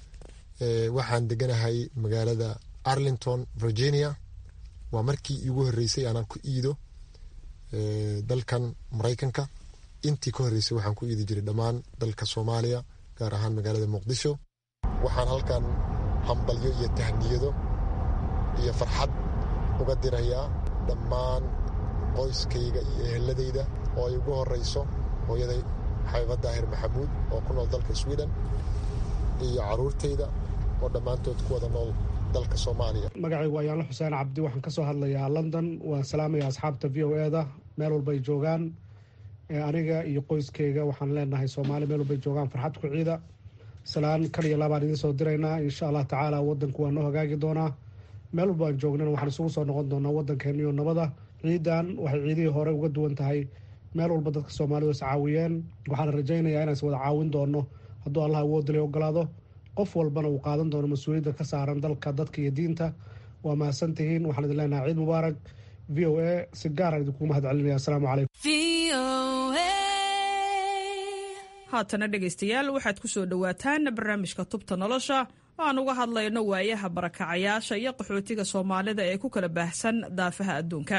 waxaan deganahay magaalada arlington virginia waa markii iigu horeysay aanaan ku iido dalkan maraykanka intii ka horreysay waxaan ku iidi jiray dhammaan dalka soomaaliya gaar ahaan magaalada muqdisho waxaan halkan hambalyo iyo tahniyado iyo farxad uga dirayaa dhammaan qoyskayga iyo eheladayda oo ay ugu horayso hooyaday xabiba daahir maxamuud oo ku nool dalka sweden iyo caruurtayda oo dhammaantood ku wada nool dalka soomaaliya magacaygu waa yaanlo xuseen cabdi waxaan ka soo hadlayaa london waan salaamaya asxaabta v o e da meel walbay joogaan aniga iyo qoyskayga waxaan leenahay soomaali meel walbay joogaan farxad ku ciida salaan kan iyo labaan idiin soo diraynaa insha allah tacaala wadanku waa noo hagaagi doonaa meel walba aan joognana waxaan isugu soo noqon doonaa wadankeeniyo nabada ciidan waxay ciidihii hore uga duwan tahay meel walba dadka soomaalidu is caawiyeen waxaana rajaynayaa inaan is wada caawin doono hadduu allah awoodilay ogolaado qof walbana uu qaadan doono mas-uuliyadda ka saaran dalka dadka iyo diinta waa mahadsan tihiin waxaan idin leenahay ciid mubaarak v o a si gaaraan idinkugu mahad celinaya asalaamu calaykum haatana dhegaystayaal waxaad ku soo dhowaataan barnaamijka tubta nolosha oo aan uga hadlayno waayaha barakacayaasha iyo qaxootiga soomaalida ee ku kala baahsan daafaha adduunka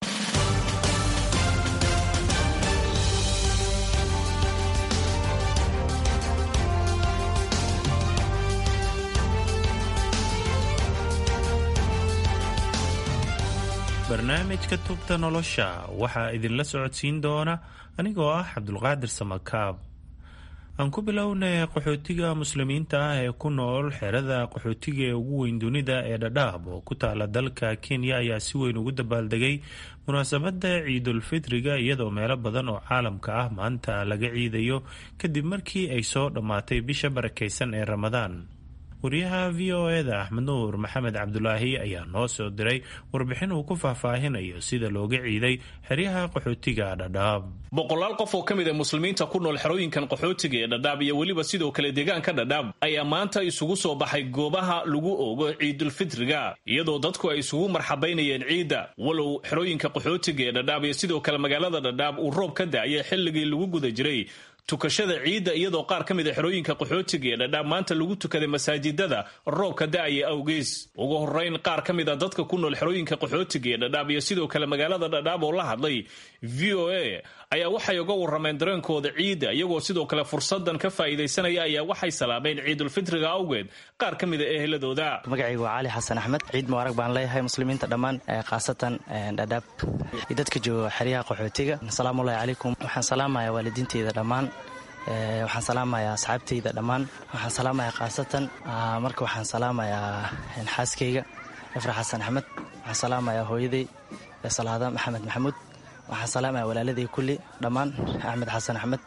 barnaamijka tubta nolosha waxaa idinla socodsiin doona anigoo ah cabdulqaadir samakaab aan ku bilownay qaxootiga muslimiinta ah ee ku nool xerada qaxootiga ee ugu weyn dunida ee dhadhaab oo ku taala dalka kenya ayaa si weyn ugu dabaaldegay munaasabadda ciidulfitriga iyadoo meelo badan oo caalamka ah maanta laga ciidayo kadib markii ay soo dhammaatay bisha barakaysan ee ramadaan wariyaha v o eda axmed nuur maxamed cabdulaahi ayaa noo soo diray warbixin uu ku faahfaahinayo sida looga ciiday xeryaha qaxootiga dhadhaab boqolaal qof oo ka mid a muslimiinta ku nool xerooyinkan qaxootiga ee dhadhaab iyo weliba sidoo kale deegaanka dhadhaab ayaa maanta isugu soo baxay goobaha lagu oogo ciidulfitriga iyadoo dadku ay isugu marxabaynayeen ciidda walow xerooyinka qaxootiga ee dhadhaab iyo sidoo kale magaalada dhadhaab uu roob ka da-ayay xilligii lagu guda jiray tukashada ciidda iyadoo qaar ka mid a xerooyinka qaxootiga ee dhadhaab maanta lagu tukaday masaajidada roobka da-aya awgees ugu horeyn qaar ka mid a dadka ku nool xerooyinka qaxootiga ee dhadhaab iyo sidoo kale magaalada dhadhaab oo la hadlay v o a ayaa waxay uga warameen dareenkooda ciidda iyagoo sidoo kale fursadan ka faa'iidaysanaya ayaa waxay salaameen ciidulfitriga awgeed qaar ka mid a eheladooda magacaygu waa cali xasan axmed ciid mubaarag baan leeyahay muslimiinta dhammaan khaasatan dhadhaab iyo dadka jooga xeryaha qaxootiga asalaamullahi calaykum waxaan salaamayaa waalidiinteyda dhammaan waxaan salaamayaa asxaabteyda dhammaan waxaan salaamayaa khaasatan marka waxaan salaamayaa xaaskayga ifra xasan axmed waxaan salaamayaa hooyaday salaada maxamed maxamuud waxaan salaamayaa walaaladii kulli dhammaan axmed xasan axmed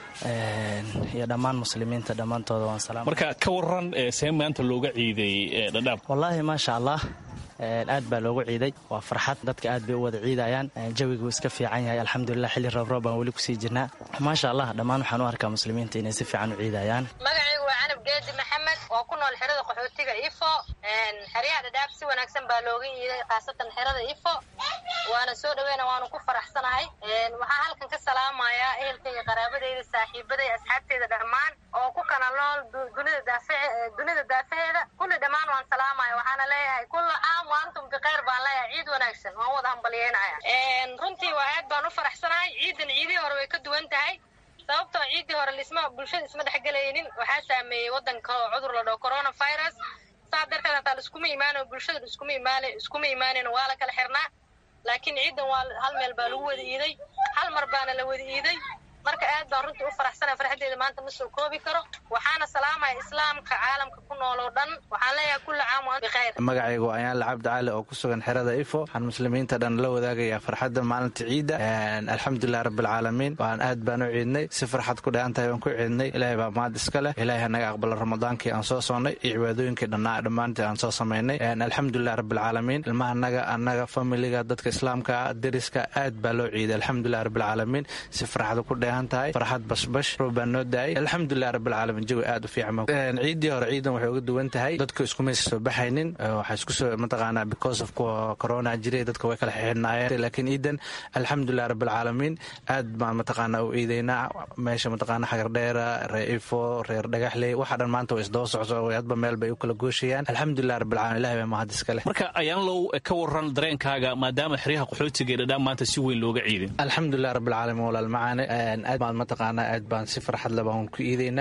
iyo dhammaan muslimiinta dhammaantooda waan salaam marka ka waran see maanta looga ciiday dhadhaab wallaahi maasha allah aad baa loogu ciiday waa farxad dadka aad bay u wada ciidayaan jawigu iska fiican yahay alxamdulilah xilli roobroob baan weli kusii jirnaa maasha allah dhammaan waxaan u arkaa muslimiinta inay si fiican u ciidayaan magacaygu waa canab geedi maxamed oo ku nool xerada qaxootiga ifo xeryaha dhadhaab si wanaagsan baa looga iiday khaasatan xerada ifo waana soo dhaweyna waanu ku faraxsanahay waxaa halkan ka salaamayaa ehelkayga qaraabadeyda saaxiibaday asxaabteyda dhammaan oo ku kala nool dunida daafaheeda kulli dhammaan waan salaamaya waxaana leeyahay kulla caam waantum bikhayr baan leeyahay ciid wanaagsan waan wada hambalyeynaya runtii waa aad baan u faraxsanahay ciidan ciidihii hore way ka duwan tahay sababtoo ciiddii hore lisma bulshada isma dhexgelaynin waxaa saameeyey wadanka oo cudur la dhaho coronavirus saa darteed hataa laiskuma imaanayo bulshada iskuma imaan iskuma imaanayn waa la kala xirnaa laakiin ciidan waa hal meel baa lagu wada iiday hal mar baana la wada iiday marka aad baan runtii u faraxsanaya farxaddeeda maanta ma soo koobi karo waxaana salaamaya islaamka caalamka ku nool oo dhan waxaan leeyahay kulli caam waan bikhayr magacaygu ayaan lacabdi cali oo ku sugan xerada ifo waxaan muslimiinta dhan la wadaagayaa farxadda maalinta ciidda alxamdulilah rabbilcaalamiin waan aad baan u ciidnay si farxad ku dheehan tahay waan ku ciidnay ilaahay baa mahad iska leh ilaahay hanaga aqbala ramadaankii aan soo soonnay iyo cibaadooyinkii dhannaa dhammaantii aan soo samaynay alxamdulilah rabbilcaalamiin ilmaha naga annaga familiga dadka islaamka deriska aad baa loo ciiday alxamdulilah rabbilcaalamiin si farxada ku dheehan tahay farxad bashbash roob baa noo daayay alxamdulilah rabbilcaalamiin jawi aad u fiican ciiddii hore ciidan waxay uga duwan tahay dadku iskumaysa soo baxaynin waxaa isku soo mataqaanaa because of corona jiray dadka way kala xixinaayeen laakiin ciidan alxamdulilah rabbilcaalamiin aad baan mataqaanaa u ciidaynaa meesha mataqaanaa xagardheera reer ifo reer dhagaxley waxa dhan maanta way isdaba socso hadba meel bay u kala gooshayaan alxamdulilah rabbilcaalamiin ilahay baa mahad iska leh marka ayaan low ka waran dareenkaaga maadaama xeryaha qaxootiga ee dhadhaan maanta si weyn looga ciiday alxamdulilah rabbilcaalamiin walaal macaane aad baan mataqaanaa aad baan si farxad leh baan ku iidaynaa ciidan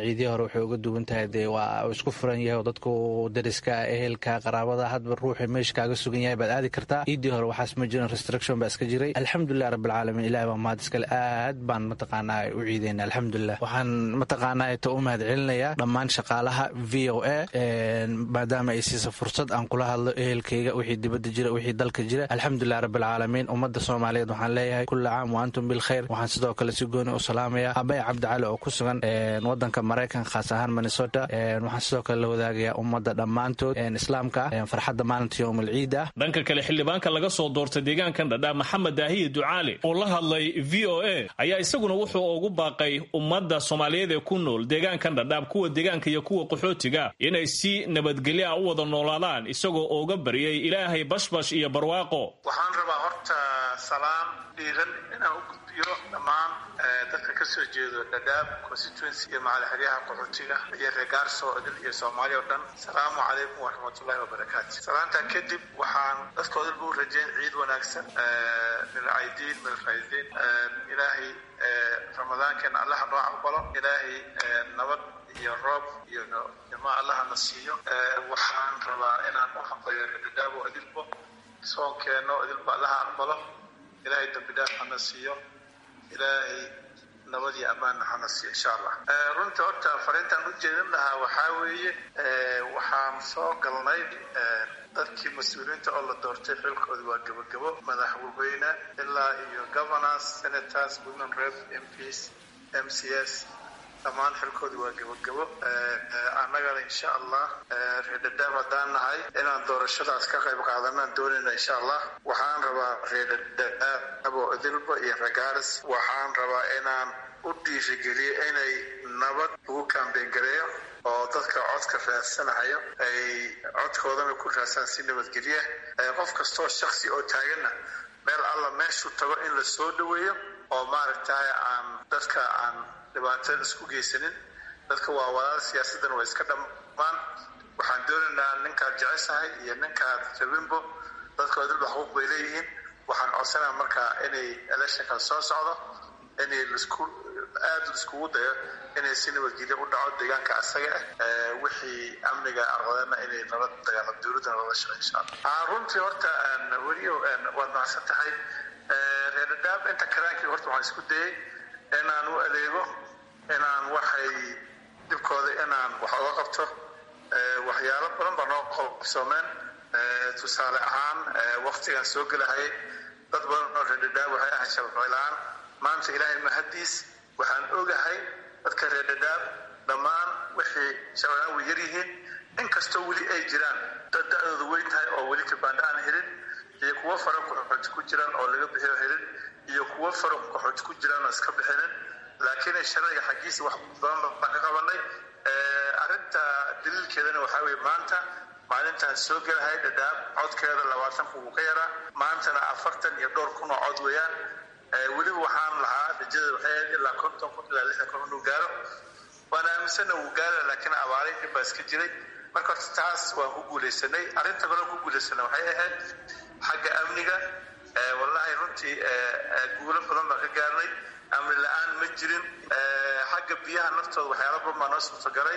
ciidiya hore waxay uga duwan tahay dee waa isku furan yahay oo dadku dariska ehelka qaraabada hadba ruuxi meesha kaaga sugan yahay baad aadi kartaa ciidii hore waxaas ma jirin restriction baa iska jiray alxamdulilah rabbilcaalamiin ilahi baa mahad iskale aad baan mataqaanaa u ciideyna alxamdulilah waxaan mataqaanaa ta u mahad celinayaa dhammaan shaqaalaha v o a maadaama ay siisa fursad aan kula hadlo ehelkayga wixii dibadda jira wixii dalka jira alxamdulilah rabbilcaalamiin ummadda soomaaliyeed waxaan leeyahay kulli caam wa antum bilkhayr waxaan sidoo kale si gooni u salaamaya abay cabdicali oo ku sugan wadanka maraykan khaas ahaan minnesota waxaan sidoo kale la wadaagayaa ummadda dhammaantood islaamka ah farxadda maalinta yowm alciid ah dhanka kale xildhibaanka laga soo doortay deegaankan dhadhaa maxamed daahiye ducaale oo la hadlay v o a ayaa isaguna wuxuu ugu baaqay ummadda soomaaliyeed ee ku nool deegaankan dhadhaab kuwa deegaanka iyo kuwa qaxootiga inay si nabadgelyo ah u wada noolaadaan isagoo uga baryay ilaahay bashbash iyo barwaaqo waxaan rabaa horta salaam dhiiran inaan u gudbiyo dhammaan dadka ka soo jeedo dhadhaab constituency iyo macalixeryaha qaxootiga iyo reegaarso idil iyo soomaaliya oo dhan asalaamu calaykum waraxmatullahi wabarakaatu salaantaa kadib waxaan dadkoodalba u rajeyn ciid wanaagsan milcaydiin milfaydiin ilaahay ramadaankeena allaha noo aqbalo ilaahay nabad iyo roob iyo jama allahana siiyo waxaan rabaa inaan u hambayo dhadhaabo idilbo soonkeeno idilba allaha aqbalo ilaahay dambi dhaaf hana siiyo ilaahay nabad iyo ammaanna hana siiyo insha allah runta horta fariintaan u jeedin lahaa waxaa weeye waxaan soo galnay dadkii mas-uuliyiinta oo la doortay xilkooda waa gebagabo madaxweyne ilaa iyo governors senators women rep mps m c s dhammaan xilkooda waa gebagabo annagana insha allah reer dhadhaab haddaan nahay inaan doorashadaas ka qayb qaadanaan doonayna insha allah waxaan rabaa reer dhadhaab oo idilba iyo ragaaris waxaan rabaa inaan u dhiirigeliyo inay nabad ugu kaambeyn gareeyo oo dadka codka raadsanahayo ay codkoodana ku raadsaan si nabadgelya qof kastoo shaksi oo taaganna meel alla meeshuu tago in la soo dhaweeyo oo maaragtay aan dadka aan dhibaatada isku geysanin dadka waa walaal siyaasadana waa iska dhammaan waxaan doonaynaa ninkaad jeceshahay iyo ninkaad rabinbo dadka idilba xuquuq bay leeyihiin waxaan codsanaa markaa inay electionkan soo socdo inay lisku aada laiskugu dayo inay si nabadgelyo u dhaco deegaanka asaga ah wixii amniga aqdana inay nala dagaalam dowladdana lala shaqey insha allah runtii horta weliyo waad macsan tahay reer dhadhaab inta karaankii horta waxaan isku dayay inaan u adeego inaan waxay dhibkooda inaan wax oga qabto waxyaalo badan baa noo qabsoomeen tusaale ahaan waktigaan soo gelahayay dad badan oo reer dhadhaab waxay ahayn shabcila-aan maanta ilaahay mahaddiis waxaan ogahay dadka reer dhadhaab dhammaan wixii shabcila-aan way yar yihiin inkastoo weli ay jiraan dad da-dooda weyn tahay oo weli kabaandha aan helin iyo kuwo fara qaxooti ku jiraan oo laga bixiyo helin iyo kuwo fara qaxooti ku jiraan oo iska bixinin laakiin sharciga xaggiisa wax badan baan ka qabanay arrinta daliilkeedana waxaa weye maanta maalintaan soo gelahay dhadhaab codkeeda labaatan kun wuu ka yaraa maantana afartan iyo dhowr kun oo cod weeyaan weliba waxaan lahaa rajada waxay ahayd ilaa konton kun ilaa lixdan kun inuu gaaro waan aaminsana wuu gaara laakiin abaaray dhib baa iska jiray marka horta taas waan ku guulaysanay arrinta kaloo ku guulaysana waxay ahayd xagga amniga wallahi runtii guulo badan baan ka gaarnay amni la-aan ma jirin xagga biyaha naftooda waxyaala badan baa noo suurtagalay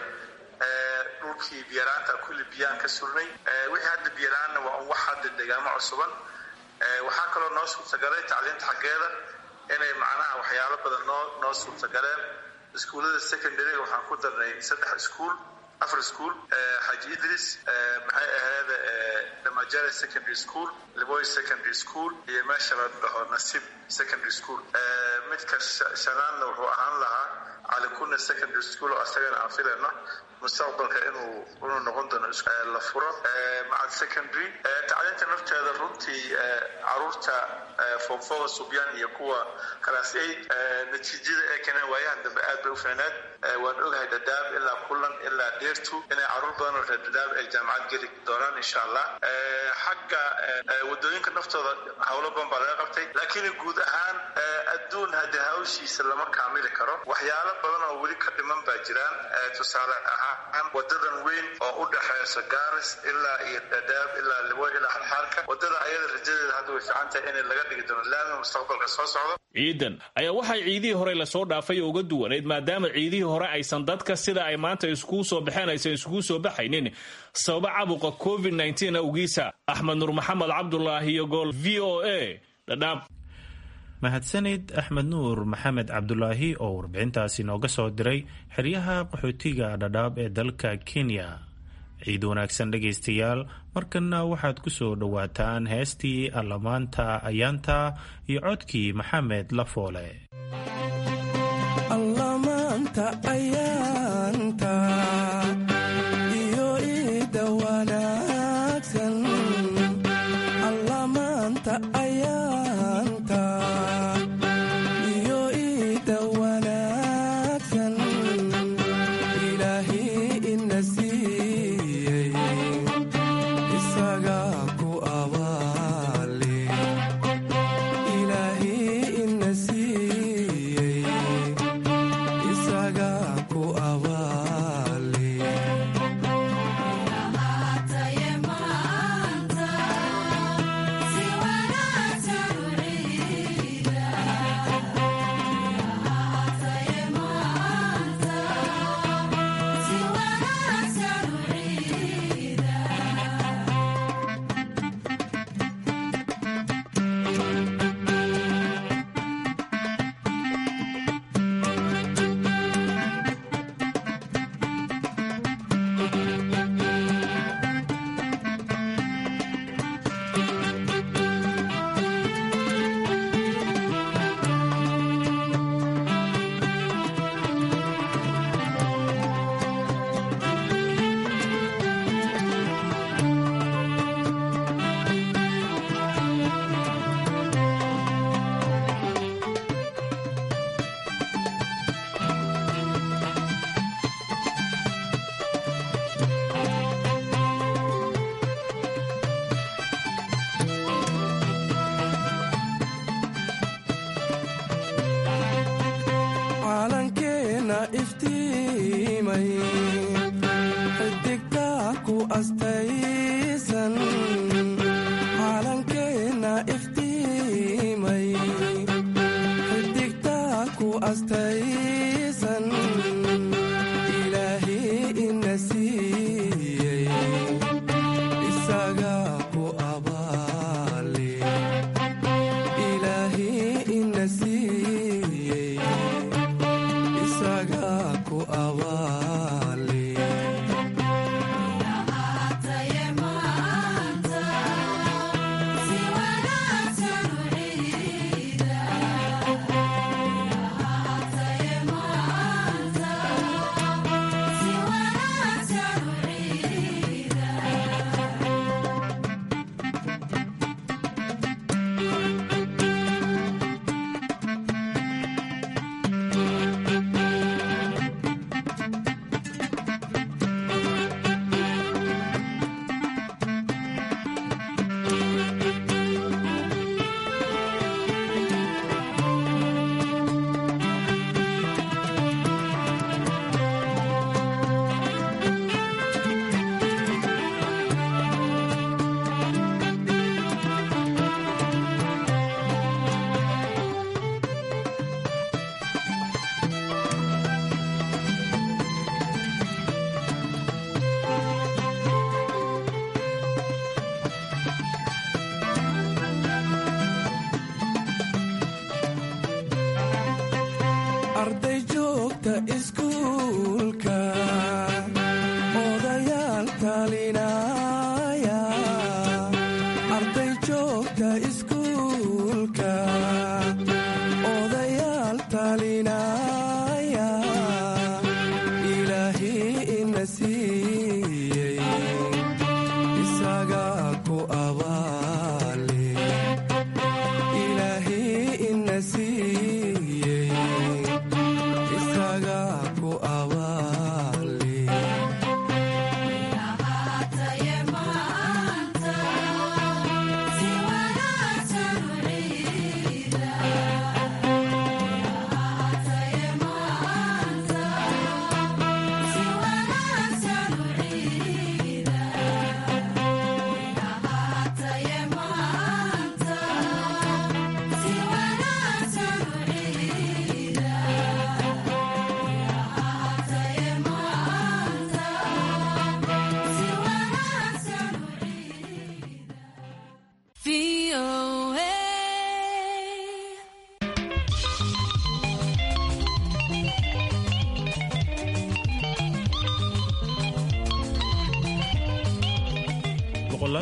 dhulkii biyalaanta kulli biyaan ka surnay wixii hadda biyala-aanna waa un wax hadda deegaamo cusuban waxaa kaloo noo suurtagalay tacliinta xaggeeda inay macnaha waxyaalo badan noo noo suurtagaleen iskuullada secondaryga waxaan ku darnay saddex iskuul afar school xaji idris maxay ahayd damajare secondary school liboy secondary school iyo meesha la dhaho nasib secondary school midka shanaadna wuxuu ahaan lahaa calikuna secondary school oo asagana aan filayno mustaqbalka inuu inuu noqon doono la furo macad secondary tacliinta nafteeda runtii caruurta foomfoga subyaan iyo kuwa class eight natiijada ee keeneen waayahan dambe aad bay u fiicneed waan ogahay dadaab ilaa kulan ilaa dheertu inay caruur badan oo reer dadaab ay jaamacad geli doonaan insha allah xagga wadooyinka naftooda howlo badan baa laga qabtay laakiin guud ahaan adduun haddii hawshiisa lama kaamili karo waxyaalo badan oo weli ka dhiman baa jiraan tusaale ahaan wadadan weyn oo u dhexeysa gaaris ilaa iyo dhadhaab ilaa liwo ilaa xalxaalka wadada ayada rajadeeda hadda way fiican tahay in laga dhigi doono laami mustaqbalka soo socdo ciidan ayaa waxay ciidihii hore lasoo dhaafay uga duwanayd maadaama ciidihii hore aysan dadka sida ay maanta iskugu soo baxeen aysan iskugu soo baxaynin sababa cabuqa covid awgiisa axmed nuur maxamed cabdulaahi iyo gool v o a dhadhaab mahadsanid axmed nuur maxamed cabdulaahi oo warbixintaasi nooga soo diray xeryaha qaxootiga dhadhaab ee dalka kenya ciid wanaagsan dhegaystayaal markanna waxaad ku soo dhowaataan heestii allamaanta ayaanta iyo codkii maxamed lafoole ku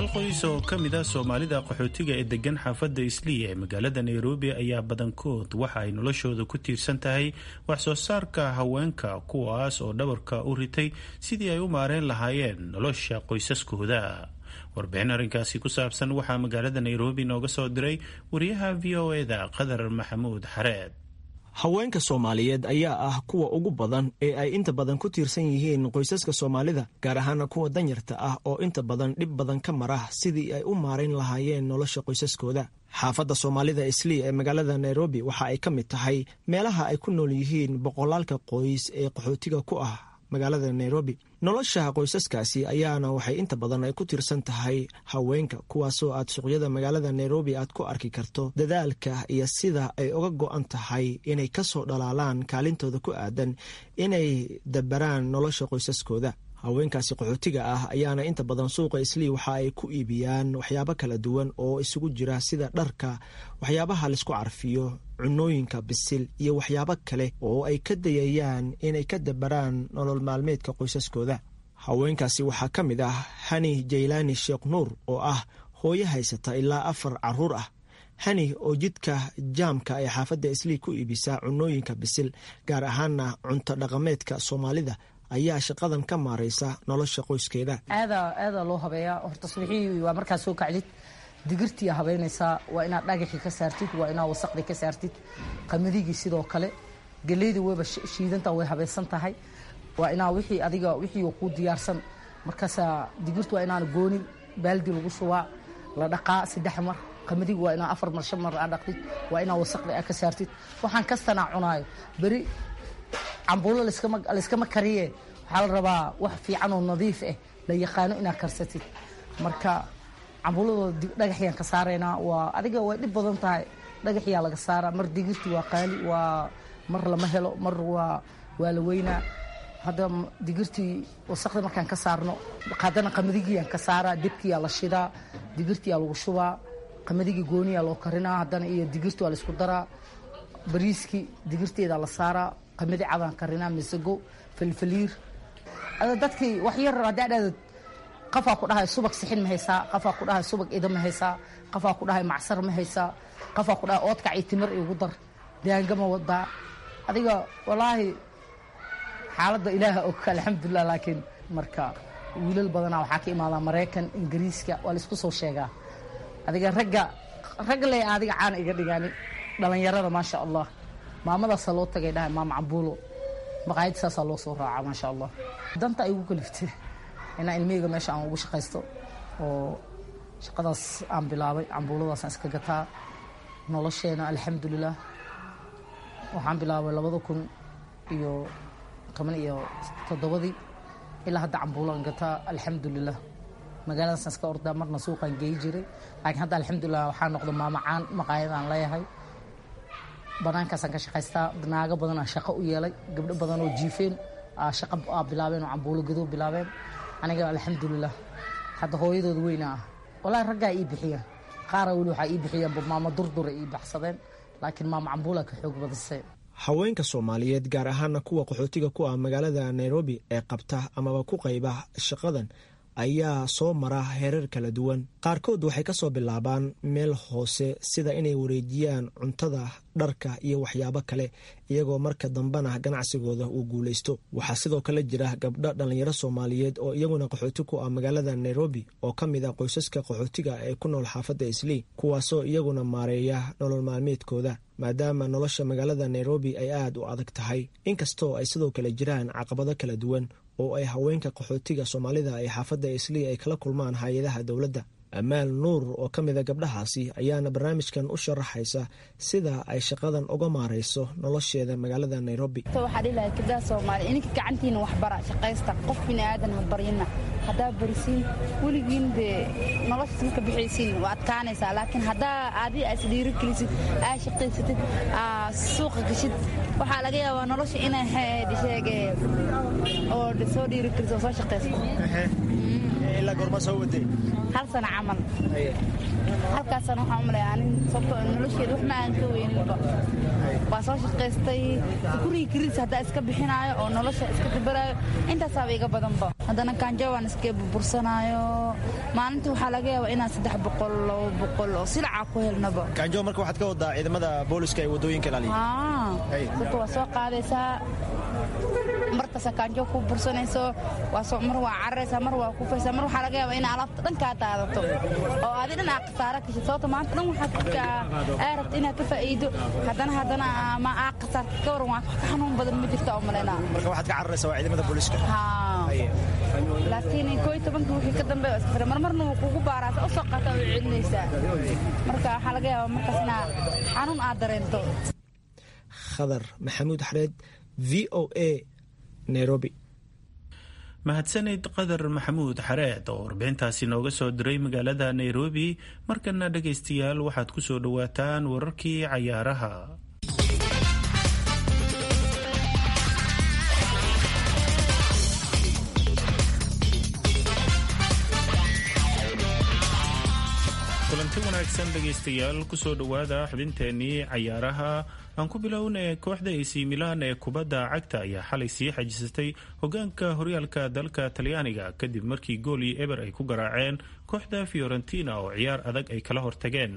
boqolaal qoys oo ka mid ah soomaalida qaxootiga ee degan xaafadda isliya ee magaalada nairobi ayaa badankood waxa ay noloshooda ku tiirsan tahay wax soo saarka haweenka kuwaas oo dhabarka u ritay sidii ay u maareen lahaayeen nolosha qoysaskooda warbixin arrinkaasi ku saabsan waxaa magaalada nairobi nooga soo diray wariyaha v o eda qadar maxamuud xareed haweenka soomaaliyeed ayaa ah kuwa ugu badan ee ay inta badan ku tiirsan yihiin qoysaska soomaalida gaar ahaana kuwa danyarta ah oo inta badan dhib badan ka mara sidii ay u maarayn lahaayeen nolosha qoysaskooda xaafadda soomaalida islii ee magaalada nairobi waxa ay ka mid tahay meelaha ay ku nool yihiin boqolaalka qoys ee qaxootiga ku ah magaalada nairobi nolosha qoysaskaasi ayaana waxay inta badan ay ku tiirsan tahay haweenka kuwaasoo aad suuqyada magaalada nairobi aad ku arki karto dadaalka iyo sida ay uga go-an tahay inay kasoo dhalaalaan kaalintooda ku aadan inay dabaraan nolosha qoysaskooda haweenkaasi qaxootiga ah ayaana inta badan suuqa islii waxa ay ku iibiyaan waxyaabo kala duwan oo isugu jira sida dharka waxyaabaha laisku carfiyo cunooyinka bisil iyo waxyaabo kale oo ay ka dayayaan inay ka dabaraan nolol maalmeedka qoysaskooda haweenkaasi waxaa ka mid ah hani jaylaani sheekh nuur oo ah hooyo haysata ilaa afar caruur ah hani oo jidka jaamka ee xaafadda islii ku iibisaa cunooyinka bisil gaar ahaana cunto dhaqameedka soomaalida ayaa shaqadan ka maaraysa nolosha qoyskeeda aadaa aadaa loo habeeyaa horta subaxii waa markaa soo kacdid digirtii habeynaysaa waa inaad dhagaxii ka saartid waa inaad wasaqdii ka saartid qamadigii sidoo kale geleydii wayba shiidanta way habaysan tahay waa inaa wixii adiga wixii kuu diyaarsan markaasaa digirtu waa inaan goonin baaldi lagu shubaa la dhaqaa saddex mar qamadigi waa inaa afar mar shan mar aa dhaqdid waa inaa wasaqdi aa ka saartid waxaan kastanaa cunaayo beri cambuulo layskama kariye waxaa la rabaa wax fiican oo nadiif ah la yaqaano inaad karsatid marka cambuuladoo dhagaxyaan ka saaraynaa waa adiga way dhib badan tahay dhagaxyaa laga saara mar digirti waa qaali waa mar lama helo mar waa waa la weynaa hadda digirtii wasaqda markaan ka saarno haddana qamadigiiyaan ka saaraa debkiyaa la shidaa digirtiyaa lagu shubaa qamadigi gooniyaa loo karinaa haddana iyo digirti waa laisku daraa bariiskii digirteedaa la saaraa qamadi cadaan karinaa misago falfaliir dadkii wax yar haddaa dhahda qafaa ku dhahay subag sixin ma haysaa qafaa ku dhahay subag ida ma haysaa qafaa ku dhahay macsar ma haysaa qafaa ku dhahay oodkac iyo timir igu dar daanga ma wadaa adiga walaahi xaaladda ilaaha og alxamdulilah laakiin marka wiilal badanaa waxaa ka imaadaa maraykan ingiriiska waa laisku soo sheegaa adiga ragga ragga le adiga caana iga dhigaani dhalinyarada maasha allah maamadaasaa loo tagay dhahay maama cambuulo maqaayad saasaa loo soo raacaa maasha allah danta ay ugu kaliftay inaa ilmihayga meesha aan ugu shaqaysto oo shaqadaas aan bilaabay cambuuladaasaan iska gataa nolosheena alxamdulilah waxaan bilaabay labada kun iyo toban iyo toddobadii ilaa hadda cambuulaan gataa alxamdulilah magaaladaasaan iska ordaa marna suuqaan geey jiray laakiin hadda alxamdulilah waxaa noqda maamacaan maqaayadaan leeyahay banaankaasaan ka shaqaystaa naago badanaa shaqo u yeelay gabdho badan oo jiifeen shaqo aa bilaabeen oo cambuulo gadoo bilaabeen aniga alxamdulilah hadda hooyadooda weyna ah walaahi raggaa ii bixiyeen qaara weli waxaa ii bixiyeenba maama durdura ii baxsadeen laakiin maama cambuulaa ka xoog badisay haweenka soomaaliyeed gaar ahaana kuwa qaxootiga ku ah magaalada nairobi ee qabta amaba ku qayba shaqadan ayaa soo mara heerar kala duwan qaarkood waxay ka soo bilaabaan meel hoose sida inay wareejiyaan cuntada dharka iyo waxyaabo kale iyagoo marka dambena ganacsigooda uu guulaysto waxaa sidoo kale jira gabdho dhallinyaro soomaaliyeed oo iyaguna qaxooti ku ah magaalada nairobi oo ka mid ah qoysaska qaxootiga ee ku nool xaafadda islii kuwaasoo iyaguna maareeya nolol maalmeedkooda maadaama nolosha magaalada nairobi ay aad u adag tahay inkastoo ay sidoo kale jiraan caqabado kala duwan oo ay haweenka qaxootiga soomaalida ee xaafadda islii ay kala kulmaan hay-adaha dowladda amaal nuur oo ka mida gabdhahaasi ayaana barnaamijkan u sharaxaysa sida ay shaqadan uga maarayso nolosheeda magaalada nairobi waxaa dhihi lahay gabdhaha soomaaliya ininka gacantiina waxbara shaqaysta qof bini aadan ha baryina haddaa barisiin weligiin dee noloshaas marka bixaysiin waa adkaanaysaa laakiin haddaa adi aa isdhiiri gelisid aa shaqaysatid aa suuqa gashid waxaa laga yaabaa nolosha inay heedi sheege oo soo dhiiri geliso oo soo shaqaysto ilaa goorma soo waday hal sano camal halkaasana waxaan u malaya anin sababtoo nolosheeda wax ma aan ka weyninba waa soo shaqaystay gurigii kiriis haddaa iska bixinaayo oo nolosha iska dabaraayo intaasaaba iga badanba haddana kaanjo waan iska burbursanaayo maalintii waxaa laga yaabaa inaan saddex boqol labo boqol oo silacaa ku helnaba kaanjo marka waxaad ka wadaa ciidamada booliska ee wadooyinka ilaaliya dadka waa soo qaadaysaa markasta kaanjo ku bursanayso mar waa cararaysaa mar waa kufaysaa mar waxaa laga yaabaa in alaabta dhan kaa daadato oo adi dhan aa khasaara gashay sababta maanta dhan waxaad aa rabta inaad ka faa'iido haddana haddana ma aa khasaarta ka waran waa ka xanuun badan ma jirta oo malaynaa marka waxaad ka cararaysaa waa ciidamada booliska laakiin koo iyo tobanka wixii ka dambeeya iska fira marmarna wuu kugu baaraasa u soo qaata oo celinaysaa marka waxaa laga yaabaa markaas inaa xanuun aad dareento khadar maxamuud xareed v o a nairobi mahadsanid qadar maxamuud xareed oo warbixintaasi nooga soo diray magaalada nairobi markana dhegaystayaal waxaad ku soo dhowaataan wararkii cayaaraha kulanti wanaagsan dhegaystayaal kusoo dhowaada xubinteenii cayaaraha aan ku bilownay kooxda ac milan ee kubadda cagta ayaa xalay sii xajisatay hogaanka horyaalka dalka talyaaniga kadib markii gool iyo eber ay ku garaaceen kooxda fiorentina oo ciyaar adag ay kala hortageen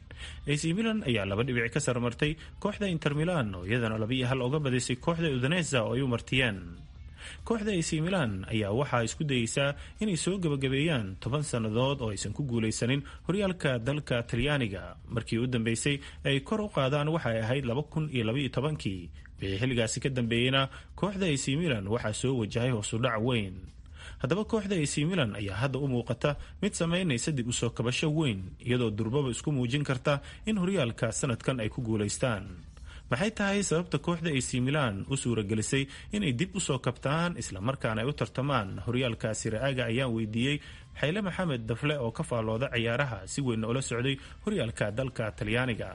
ac milan ayaa laba dhibic ka sarmartay kooxda inter milan oo iyadana laba iyo hal oga badisay kooxda udanesa oo ay u martiyeen kooxda ac milan ayaa waxaa isku dayeysaa inay soo gebagabeeyaan toban sannadood oo aysan ku guulaysanin horyaalka dalka talyaaniga markii u dambeysay ay kor u qaadaan waxay ahayd laba kun iyo labaiyo tobankii wixii xilligaasi ka dambeeyeyna kooxda ac milan waxaa soo wajahay hoosudhac weyn haddaba kooxda ac milan ayaa hadda u muuqata mid samaynaysa dib usoo kabasho weyn iyadoo durbaba isku muujin karta in horyaalka sanadkan ay ku guulaystaan maxay tahay sababta kooxda ac milan u suuragelisay inay dib usoo kabtaan islamarkaana ay u tartamaan horyaalka siraaga ayaan weydiiyey xayle maxamed dafle oo ka faallooda ciyaaraha si weynna ula socday horyaalka dalka talyaaniga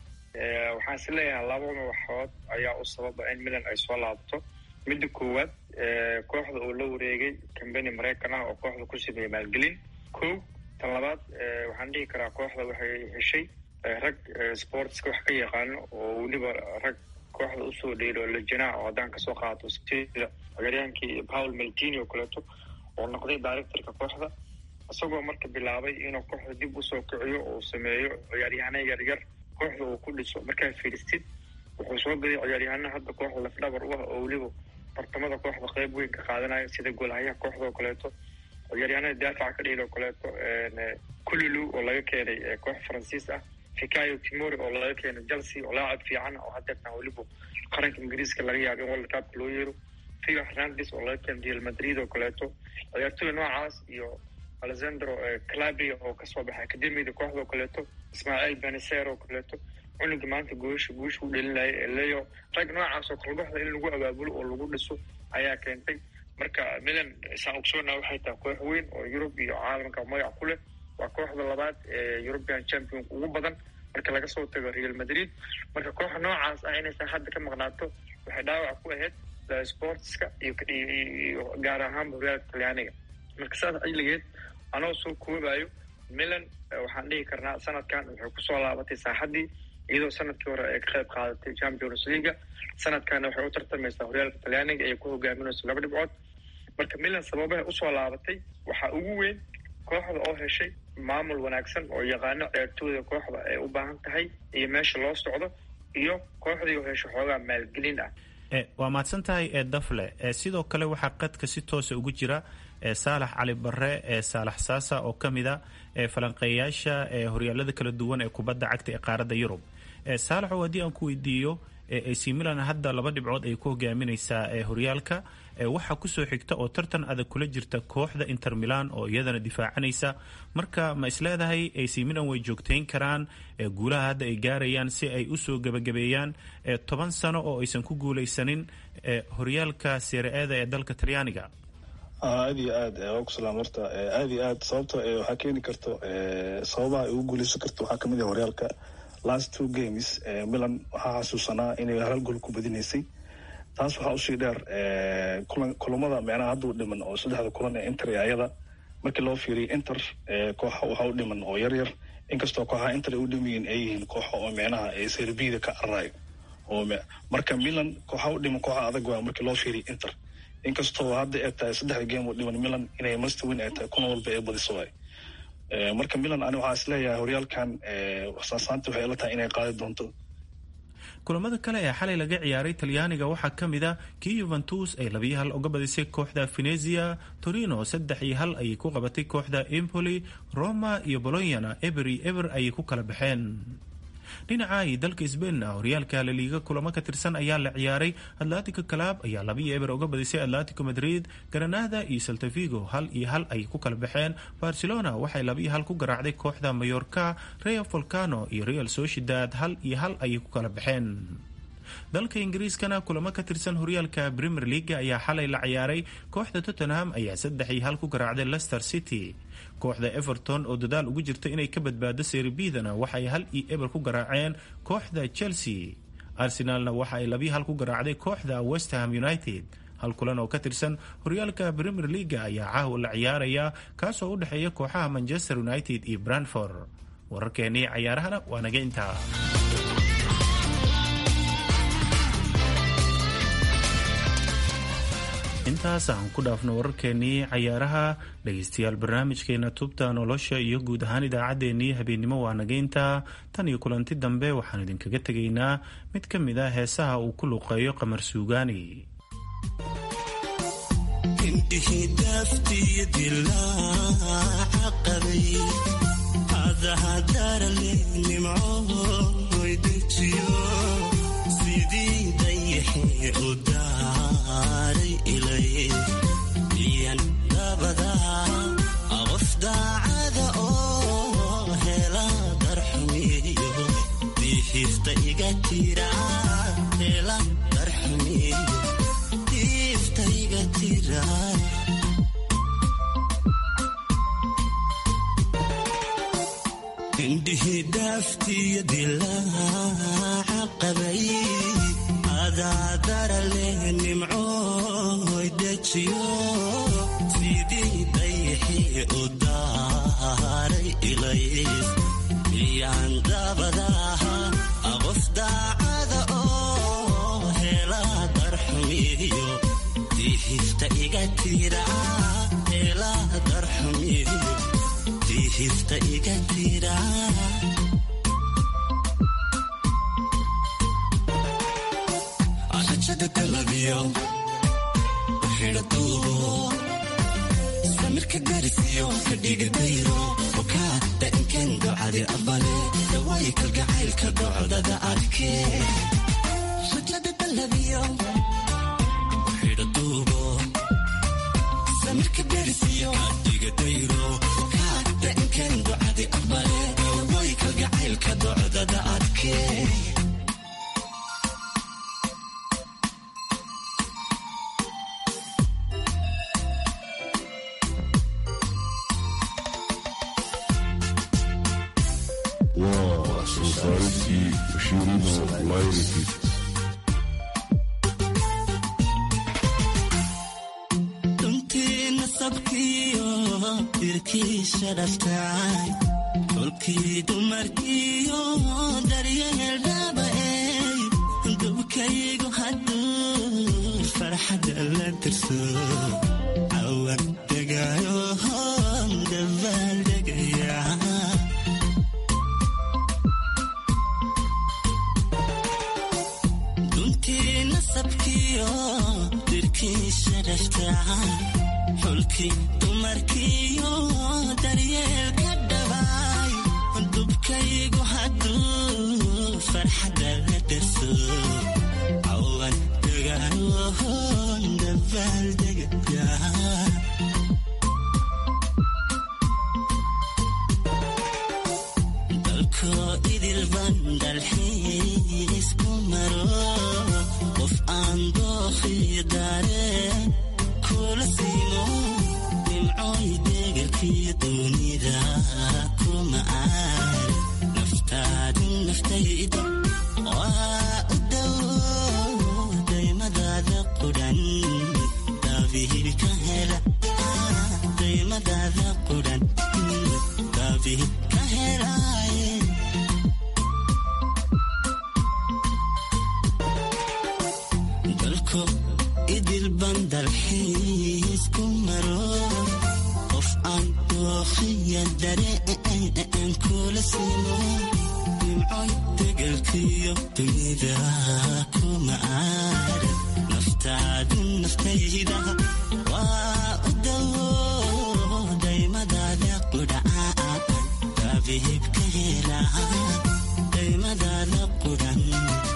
waxaan is leeyahay labada waxood ayaa u sababa in milan ay soo laabto midda koowaad kooxda oo la wareegay kambani maraykan ah oo kooxda ku sameeyey maalgelin ko tan labaad waxaan dhihi karaa kooxda waxay heshay rag sportska wax ka yaqaano oo weliba rag kooxda usoo dheelo lejanaha oo haddaan kasoo qaato sida ciyaaryahankii paul maltini oo kaleeto oo noqday directorka kooxda isagoo marka bilaabay inuu kooxda dib usoo kiciyo oo sameeyo ciyaaryahana yaryar kooxda uu ku dhiso markaa fiiristid wuxuu soo gaday ciyaaryahana hadda kooxda lafdhabar u ah oo weliba tartamada kooxda qeyb weyn ka qaadanayo sida goolhayaha kooxda oo kaleeto ciyaaryahanada daafaca ka dhehel oo kaleeto kululu oo laga keenay koox faransiis ah fikayo timori oo laga keenay chelsea oo laacab fiican oo hadeertan weliba qaranka ingiriiska laga yaabo in world cupka loo yeero fio hernandes oo laga keenay real madrid oo kaleeto ciyaartooy noocaas iyo alexandro calabria oo kasoo baxay akademiyada kooxda oo kaleeto ismaaciil beneser oo kaleeto cunuga maanta guusha guusha u dhelinaya ee leo rag noocaas oo kale kooxda in lagu abaabulo oo lagu dhiso ayaa keentay marka milan saa ogsoona waxay tahay koox weyn oo yurub iyo caalamka magac ku leh waa kooxda labaad ee european champion ugu badan marka laga soo tago real madrid marka kooxa noocaas ah inaysan hadda ka maqnaato waxay dhaawac ku ahayd sportska iyo gaar ahaanba horyaalka talyaaniga marka saas xilligeed anoo soo koobayo milan waxaan dhihi karnaa sanadkan waxay kusoo laabatay saaxaddii iyadoo sanadkii hore ay ka qayb qaadatay champions leaga sanadkana waxay u tartamaysaa horyaalka talyaaniga ay ku hogaaminayso laba dhibcood marka milan sababahay usoo laabatay waxaa ugu weyn kooxda oo heshay maamul wanaagsan oo yaqaano ciyaartooyda kooxda ay u baahan tahay iyo meesha loo socdo iyo kooxdii oo hesho xoogaa maalgelin ah waa mahadsan tahay ee dafle sidoo kale waxaa qadka si toosa ugu jira saalax cali bare ee saalax saasa oo ka mid a falanqeeyaasha horyaalada kala duwan ee kubadda cagta ee qaaradda yurub saalaxow haddii aan ku weydiiyo ac milan hadda laba dhibcood ay ku hogaaminaysaa horyaalka waxaa kusoo xigta oo tartan adag kula jirta kooxda inter milan oo iyadana difaacanaysa marka ma isleedahay ac milan way joogtayn karaan guulaha hadda ay gaarayaan si ay usoo gebagabeeyaan toban sano oo aysan ku guulaysanin horyaalka sere-eda ee dalka talyaaniga aada iyo aad waa ku salaam horta aada iyo aad sababta waxaa keeni karto sababaha ay ugu guuleysan karto waxaa kamid ah horyaalka last two games milan waxaa xasuusanaa inay hal gool ku badinaysay taas waxaa usii dheer kulamada micnaha hadduu dhiman oo saddexda kulan ee inter ee ayada markii loo fiiriyo inter kooxa waxa u dhiman oo yar yar inkastoo kooxaha inter ay u dhimayiin ay yihiin kooxa oo micnaha ee serbida ka cararayo oo marka milan kooxa u dhiman kooxa adag waa markii loo fiiriyo inter inkastoo hadda ay tahay saddexda game oo dhiman milan inay mastawin ay tahay kuna walba ee badiso waay marka milan ani waxaa is leeyahay horyaalkan saasaanta waxay ila tahay inay qaadi doonto kulamada kale ee xalay laga ciyaaray talyaaniga waxaa ka mid a kii yuventus ay labiyo hal uga badisay kooxda venezia torino saddex iyo hal ayay ku qabatay kooxda empoli roma iyo bolonyana eber iyo eber ayay ku kala baxeen dhinaca iyo dalka sbainna horyaalka laliiga kulamo ka tirsan ayaa la ciyaaray atletico club ayaa labiyo eber uga badisay atletico madrid granada iyo saltavigo hal iyo hal ayay ku kala baxeen barcelona waxay labiyo hal ku garaacday kooxda mayorka real volcano iyo real sociedad hal iyo hal ayay ku kala baxeen dalka ingiriiskana kulamo ka tirsan horyaalka premier leaga ayaa xalay la ciyaaray kooxda tottenham ayaa saddex iyo hal ku garaacday leicester city kooxda everton oo dadaal ugu jirta inay ka badbaado serbidana waxay hal iyo eber ku garaaceen kooxda chelsea arsenalna waxa ay labiyo hal ku garaacday kooxda westham united hal kulan oo ka tirsan horyaalka premier leaga ayaa caawa la ciyaaraya kaasoo u dhexeeya kooxaha manchester united iyo brandford wararkeenii cayaarahana waa naga intaa intaas aan ku dhaafno wararkeenii cayaaraha dhegaystayaal barnaamijkeena tubta nolosha iyo guud ahaan idaacaddeenii habeennimo waa nagayntaa tan iyo kulanti dambe waxaan idinkaga tegaynaa mid ka mid a heesaha uu ku luqeeyo qamar suugaani indhihi dhaaftiyo dilaaca qabay adaadara leh nimcooy dejiyo sidii dayixii u daaray ilays miyaan dabadaha qof daacada oo hela darxumiyo dihifta iga tira hela darxumiyo dihifta iga tira rajada galabiyo xidha duubo samirka garisiyo kadhiga dayro okaa dainkan docadi abale dawaayi kalgacaylka docdada adke rajada galabiyo xidha duubo samirka garisiyo kadhiga dayro okaa dainkan docadi abale dawaayi kalgacaylka docdada adke waa soo saaristii bashiirino layrikii runtii nasabkiyo dirkiisha dhaftay xulkii dumarkiyo daryeel dhaaba'ey dubkaygu hadduu farxadda la dirso cawan degaayo dabaal degaya duntii nasabkiyo dirkiisha dhaftay xulkii dumarkiyo daryeelka dhabaay dubkaygu hadduu farxadda la darso cawan degaayohon dabaal degaya dalkoo idilban dalxiis ku maro qof aan dookhi daareen kula siimo nimcooy deegarkii duunida kuma aan naftaadu naftayda waa u dhow daymadaada qudhan daabihii ka hela dalxiis ku maro qof aan dooqiya dareen kula simo nimcoy degelkiyo dunida kuma aadan naftaadu naftayda waa u dawo daymadaada qudhaan daabihibka hela daymadaada qudhan